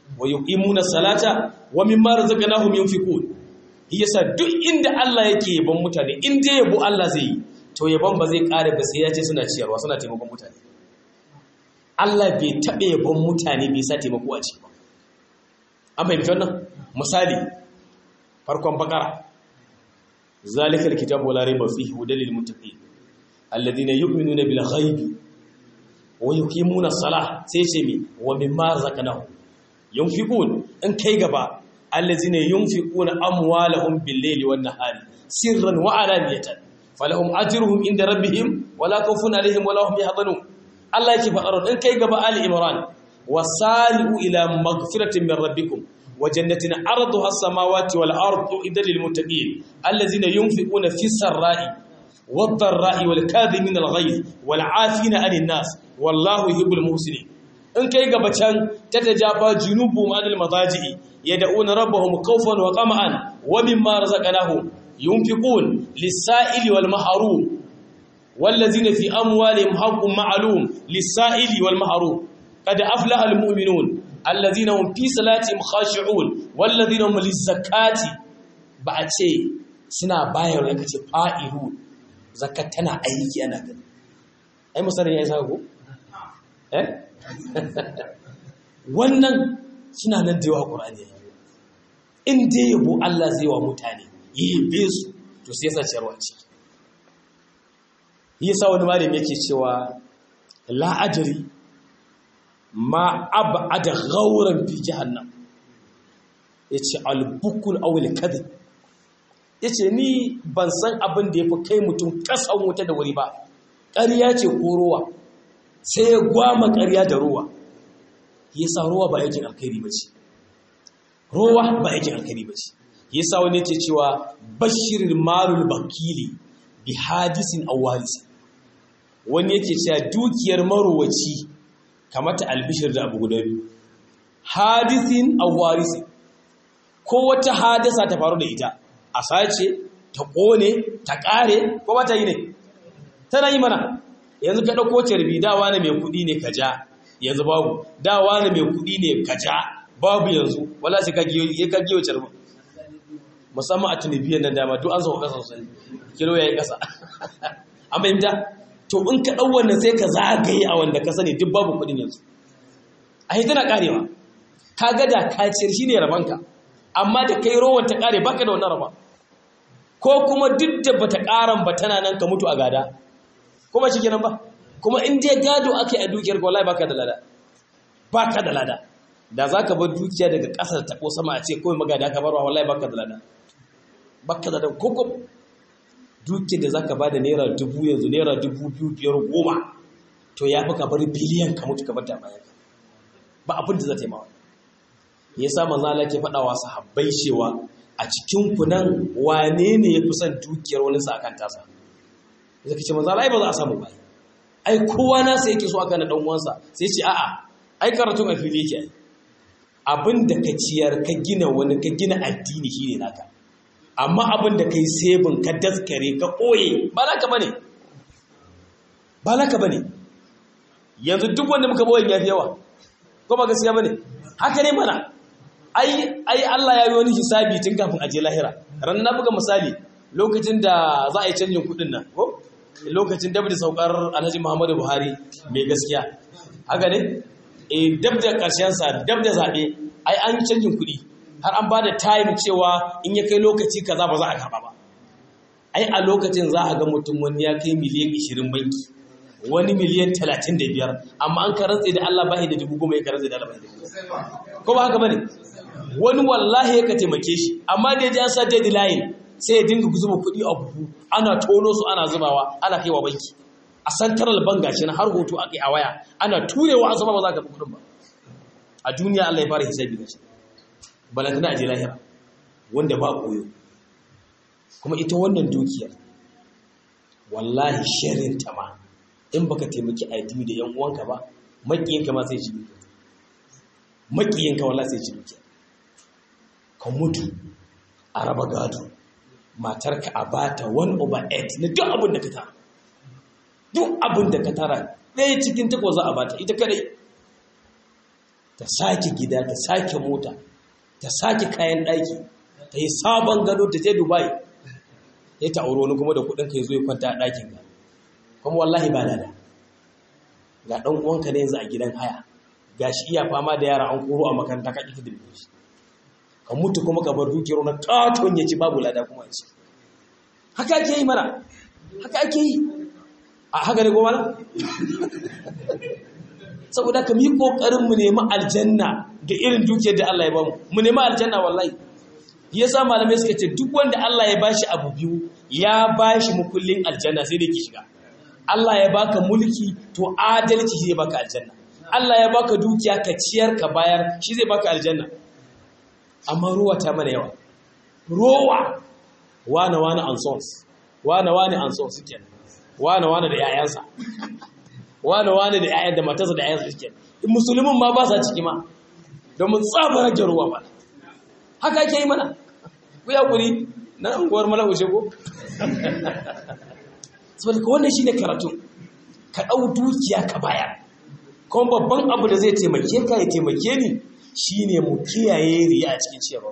wa yuqimuna salata wa mimma razaqnahum yunfiqun yasa duk inda Allah yake yabon mutane in dai yabo Allah zai yi to yabon ba zai kare ba sai ya ce suna ciyarwa suna taimakon mutane Allah bai taɓa yabon mutane bai sa taimako a ciki ba an fahimci wannan misali farkon bakara zalikal kitabu la rayba fihi hudal lil muttaqin alladhina yu'minuna bil ghaibi wa yuqimuna salah sai ce mi wa mimma razaqnahum yunfiqun in kai gaba allazina yunfiquna amwalahum bil-layli wan-nahari sirran wa alaniyatan falahum ajruhum inda rabbihim wala khawfun alaihim wala hum yahzanun Allah yake faɗa in kai gaba Ali Imran wasali'u ila maghfiratin min rabbikum wa jannatin arduha as-samawati wal-ardu idal lil-muttaqin allazina yunfiquna fis-sarra'i wad-dharra'i wal-kadhimina al-ghayz wal-'afina 'anil nas wallahu yuhibbul muhsinin in kai gaba can ta tajafa junubu ma'adil mazaji'i yad'una rabbahum khawfan wa tama'an wa mimma razaqnahum yunfiqun lis-sa'ili wal mahrum wallazina fi amwalihim haqqun ma'lum lis-sa'ili wal mahrum qad aflaha al-mu'minun allazina hum fi salatihim khashi'un wallazina hum liz-zakati ba a ce suna bayar da kace fa'ilu zakat tana aiki ana gani ai musarin yayi saka ko eh wannan suna nan da yawa ƙur'ani in dai yabo Allah zai wa mutane yi yabe su to sai yasa ciyarwa ce yasa wani malami yake cewa la ajri ma ab'ada ghawran fi jahannam yace al-bukul aw al-kadhib yace ni ban san abin da yafi kai mutum kasan wuta da wuri ba ƙarya ce ko ruwa sai ya gwama ƙarya da ruwa ya sa ruwa ba yakin alkhairi ba ce ruwa ba yakin alkhairi ba ce ya sa wani yake cewa bashirin marul bakili bi hadisin awalisi wani yake cewa dukiyar marowaci kamata albishir da abu guda biyu hadisin awalisi ko wata hadasa ta faru da ita a sace ta ƙone ta ƙare ko ba ta yi ne tana yi mana yanzu ka ɗauko carbi dawa na mai kuɗi ne ka ja yanzu babu dawa na mai kuɗi ne ka ja babu yanzu wala sai ka giyo ka giyo carbi musamman a tunibiyar nan dama duk an sauka ƙasa sosai kilo ya yi ƙasa an fahimta to in ka ɗau wannan sai ka zagaye a wanda ka sani duk babu kuɗin yanzu a yi tana ƙarewa ka ga da ka ciyar shi ne rabanka amma da kai rowan ta ƙare baka da wannan raba ko kuma duk da bata ƙaran ba tana nan ka mutu a gada ko ba shi kenan ba kuma in dai gado ake a dukiyar ka wallahi baka da lada baka da lada da zaka bar dukiya daga ƙasa ta ko sama a ce kawai magada ka barwa wallahi baka da lada baka da lada ko ko dukiyar da zaka bada naira dubu yanzu naira dubu biyu biyar goma to ya fi ka bar biliyan ka mutu ka bar ta bayan ba abin da za ta yi mawa ya sa manzo Allah ke faɗa wa sahabbai cewa a cikin ku nan wane ne ya fi son dukiyar wani sa akan tasa zai ce manzo Allah ai ba za a samu ba ai kowa na sai yake so aka na dan uwansa sai ce a'a ai karatun a fili yake ai abin da ka ciyar ka gina wani ka gina addini shine naka amma abin da kai sebin ka daskare ka koye ba naka bane ba naka bane yanzu duk wanda muka bawan yafi yawa ko ba gaskiya bane haka ne mana ai ai Allah ya yi wani hisabi tun kafin aje lahira ran na buga misali lokacin da za a yi canjin kudin nan ko lokacin dab da saukar Alhaji Muhammadu Buhari mai gaskiya haka ne eh dab da karshen sa dab da zabe ai an yi canjin kudi har an bada time cewa in ya kai lokaci kaza ba za a karba ba ai a lokacin za a ga mutum wani ya kai miliyan 20 banki wani miliyan 35 amma an karantse da Allah bai da dubu goma ya karantse da Allah bai da dubu ko ba haka bane wani wallahi ya ka taimake shi amma da ya ji an sa deadline sai ya dinga zuba kuɗi a buhu ana tono su ana zubawa ana kaiwa banki a central bank gashi na har hoto a kai a waya ana turewa an zuba ba za ka kuɗin ba a duniya Allah ya fara hisabi da shi balantana a je lahira wanda ba koyo kuma ita wannan dukiyar wallahi shirin ta ma in baka taimaki addini da yan uwanka ba makiyinka ma sai ci dukiya makiyinka wallahi sai ci dukiya ka mutu a raba gado matarka a bata 1 over 8 na duk abin da ka tara duk abin da ka tara ɗaya cikin takwas za a bata ita kadai ta sake gida ta sake mota ta sake kayan ɗaki ta yi sabon gado ta je dubai ya ta auro wani kuma da kuɗin ka zo ya kwanta a ɗakin ka kuma wallahi ba da ga ɗan uwanka ne yanzu a gidan haya ga shi iya fama da yara an koro a makaranta ka ƙi da shi ka mutu kuma ka bar dukiyar na katon ya ci babu lada kuma ci haka ake yi mana haka ake yi a haka ne goma na saboda ka mi kokarin mu nemi aljanna da irin dukiyar da Allah ya bamu mu nemi aljanna wallahi yasa malamai suka ce duk wanda Allah ya bashi abu biyu ya bashi mukullin aljanna sai dai ki shiga Allah ya baka mulki to adalci shi zai baka aljanna Allah ya baka dukiya ka ciyar ka bayar shi zai baka aljanna amma ruwa ta mana yawa rowa wane wane ansons wane wane ansons suke wane wane da yayansa wane wane da yayan da matarsa da yayansa suke musulmin ma ba sa ciki ma domin tsaba rage ruwa ba haka ake yi mana ku ya kuri na unguwar malahu shego saboda ka wannan shine karatu ka ɗau dukiya ka bayar kuma babban abu da zai taimake ka ya taimake ni shine mu kiyaye riya a cikin ciyarwa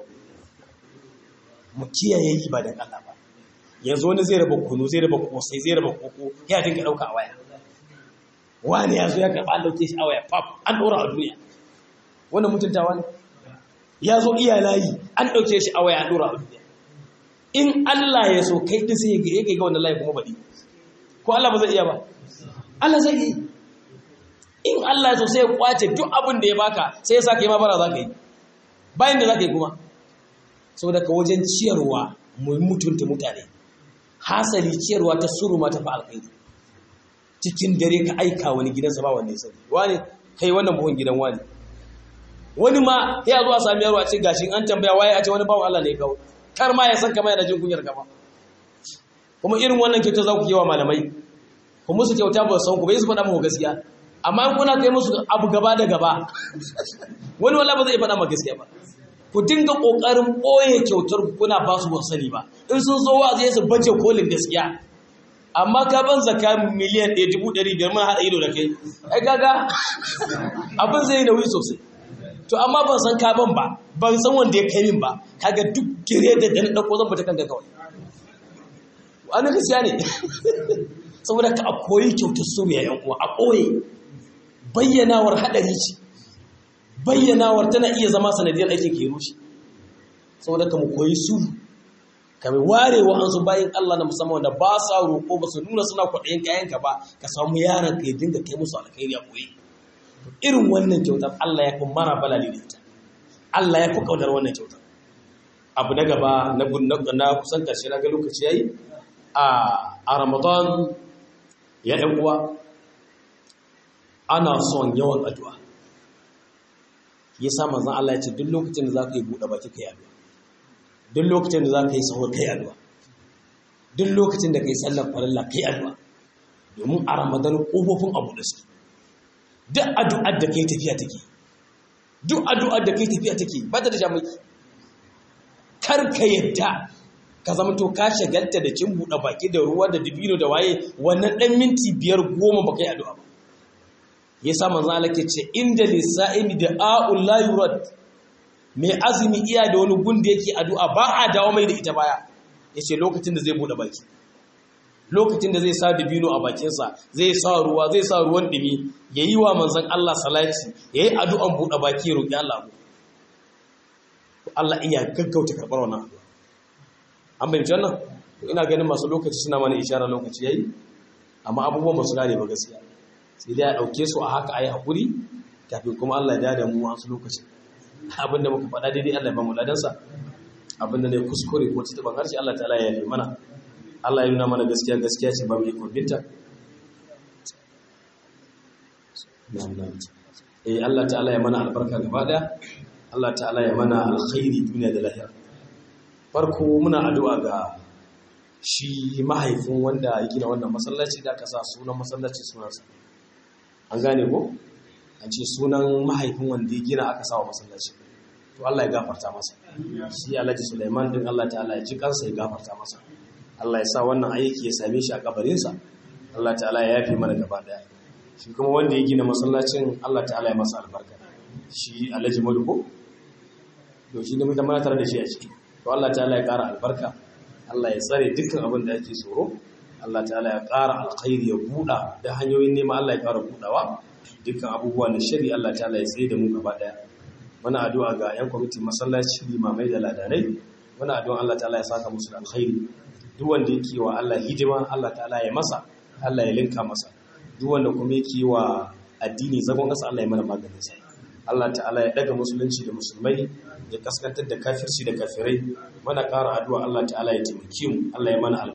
mu kiyaye yi ba da Allah ba yanzu wani zai raba kunu zai raba kosai zai raba koko ya dinga dauka a waya wani ya zo ya karɓa an dauke shi a waya pap an ɗora a duniya wannan mutuntawa ne ya zo iya layi an ɗauke shi a waya an ɗora a duniya in Allah ya so kai ɗin sai ya ga wannan layi kuma baɗi ko Allah ba zai iya ba Allah zai yi in Allah ya so sai ya kwace duk abin da ya baka sai ya saka yi ma bara za ka yi bayan da za ka yi kuma saboda ka wajen ciyarwa mu mutunta mutane hasali ciyarwa ta suruma ta fa alkhairi cikin dare ka aika wani gidansa ba wanda ya sani wani kai wannan buhun gidan wani wani ma ya zo a sami yaro a ce gashi an tambaya waye a ce wani bawan Allah ne ya kawo kar ma ya san kama yana jin kunyar kama kuma irin wannan kyauta za ku yi wa malamai ku musu kyauta ba san ku bai su faɗa muku gaskiya amma in kuna kai musu abu gaba da gaba wani wala ba zai faɗa ma gaskiya ba ku dinga ƙoƙarin ɓoye kyautar kuna ba su ban sani ba in sun zo wa zai su baje kolin gaskiya amma ka ban zaka miliyan ɗaya dubu ɗari biyar mun haɗa ido da kai ai kaga abin zai yi nauyi sosai to amma ban san ka ban ba ban san wanda ya kai min ba kaga duk gire da dan ɗauko zan fita kanka kawai wani gaskiya ne saboda ka a koyi kyautar suriya yan uwa a ɓoye bayyanawar haɗari ce bayyanawar tana iya zama sanadiyar aikin ke rushe saboda ka mu koyi su ka mai ware wa hansu bayan Allah na musamman wanda ba sa roƙo ba su nuna suna kwaɗayin kayanka ba ka samu yaran ka ya dinga kai musu alkhairi a koyi irin wannan kyautar Allah ya fi mara balali da ita Allah ya fi kaunar wannan kyautar abu na gaba na kusan ƙarshe na ga lokaci yayi a Ramadan ya ɗan uwa ana son yawan addu'a yasa manzon Allah ya ce duk lokacin da zaka yi bude baki kai addu'a duk lokacin da zaka yi sahur kai addu'a duk lokacin da kai sallar farilla kai addu'a domin a Ramadan kofofin abu da su duk addu'ar da kai tafiya take duk addu'ar da kai tafiya take ba ta da shamaki kar ka yadda ka zama to ka shagalta da cin buɗe baki da ruwa da dibino da waye wannan ɗan minti biyar goma ba kai addu'a ba ya sa manzan Allah ke ce inda lissa'imi da a'ul la yurad mai azumi iya da wani gun da yake addu'a ba a dawo mai da ita baya ya ce lokacin da zai buɗe baki lokacin da zai sa dibino a bakinsa zai sa ruwa zai sa ruwan ɗumi ya yi wa manzan Allah salati ya yi addu'an buɗe baki ya roƙi Allah abu Allah iya gaggauta karɓar wannan addu'a an bayyance wannan ina ganin masu lokaci suna mana ishara lokaci yayi amma abubuwan ba su gane ba gaskiya sai dai a ɗauke su a haka a yi haƙuri kafin kuma Allah ya da mu wasu lokaci abinda muka faɗa daidai Allah ya ba mu ladansa abinda ne kuskure ko ci taɓa harshe Allah ta'ala ya yi mana Allah ya nuna mana gaskiya gaskiya ce ba mu yi kwabinta eh Allah ta'ala ya mana albarka gaba daya Allah ta'ala ya mana alkhairi duniya da lahira farko muna addu'a ga shi mahaifin wanda ya gina wannan masallaci da aka sa sunan masallaci sunansa an gane ko an ce sunan mahaifin wanda ya gina aka sa wa masallaci to Allah ya gafarta masa shi Alhaji Sulaiman din Allah ta'ala ya ji kansa ya gafarta masa Allah ya sa wannan aiki ya same shi a kabarinsa Allah ta'ala ya yafe mana gaba daya shi kuma wanda ya gina masallacin Allah ta'ala ya masa albarka shi alhaji maduko to shi ne mutum mana tare da shi a ciki to Allah ta'ala ya ƙara albarka Allah ya tsare dukkan abin da ake tsoro Allah ta'ala ya ƙara alkhairi ya buɗa da hanyoyin neman Allah ya ƙara buɗawa dukkan abubuwa na shari Allah ta'ala ya tsaye da mu gaba ɗaya muna addu'a ga 'yan kwamitin masallaci limamai da ladanai muna addu'a Allah ta'ala ya saka musu da alkhairi duk wanda yake wa Allah hidima Allah ta'ala ya masa Allah ya linka masa duk wanda kuma yake wa addini zagon ƙasa Allah ya mana maganin sa Allah ta'ala ya daga musulunci da musulmai ya kaskantar da kafirci da kafirai mana ƙara addu'a Allah ta'ala ya taimake mu Allah ya mana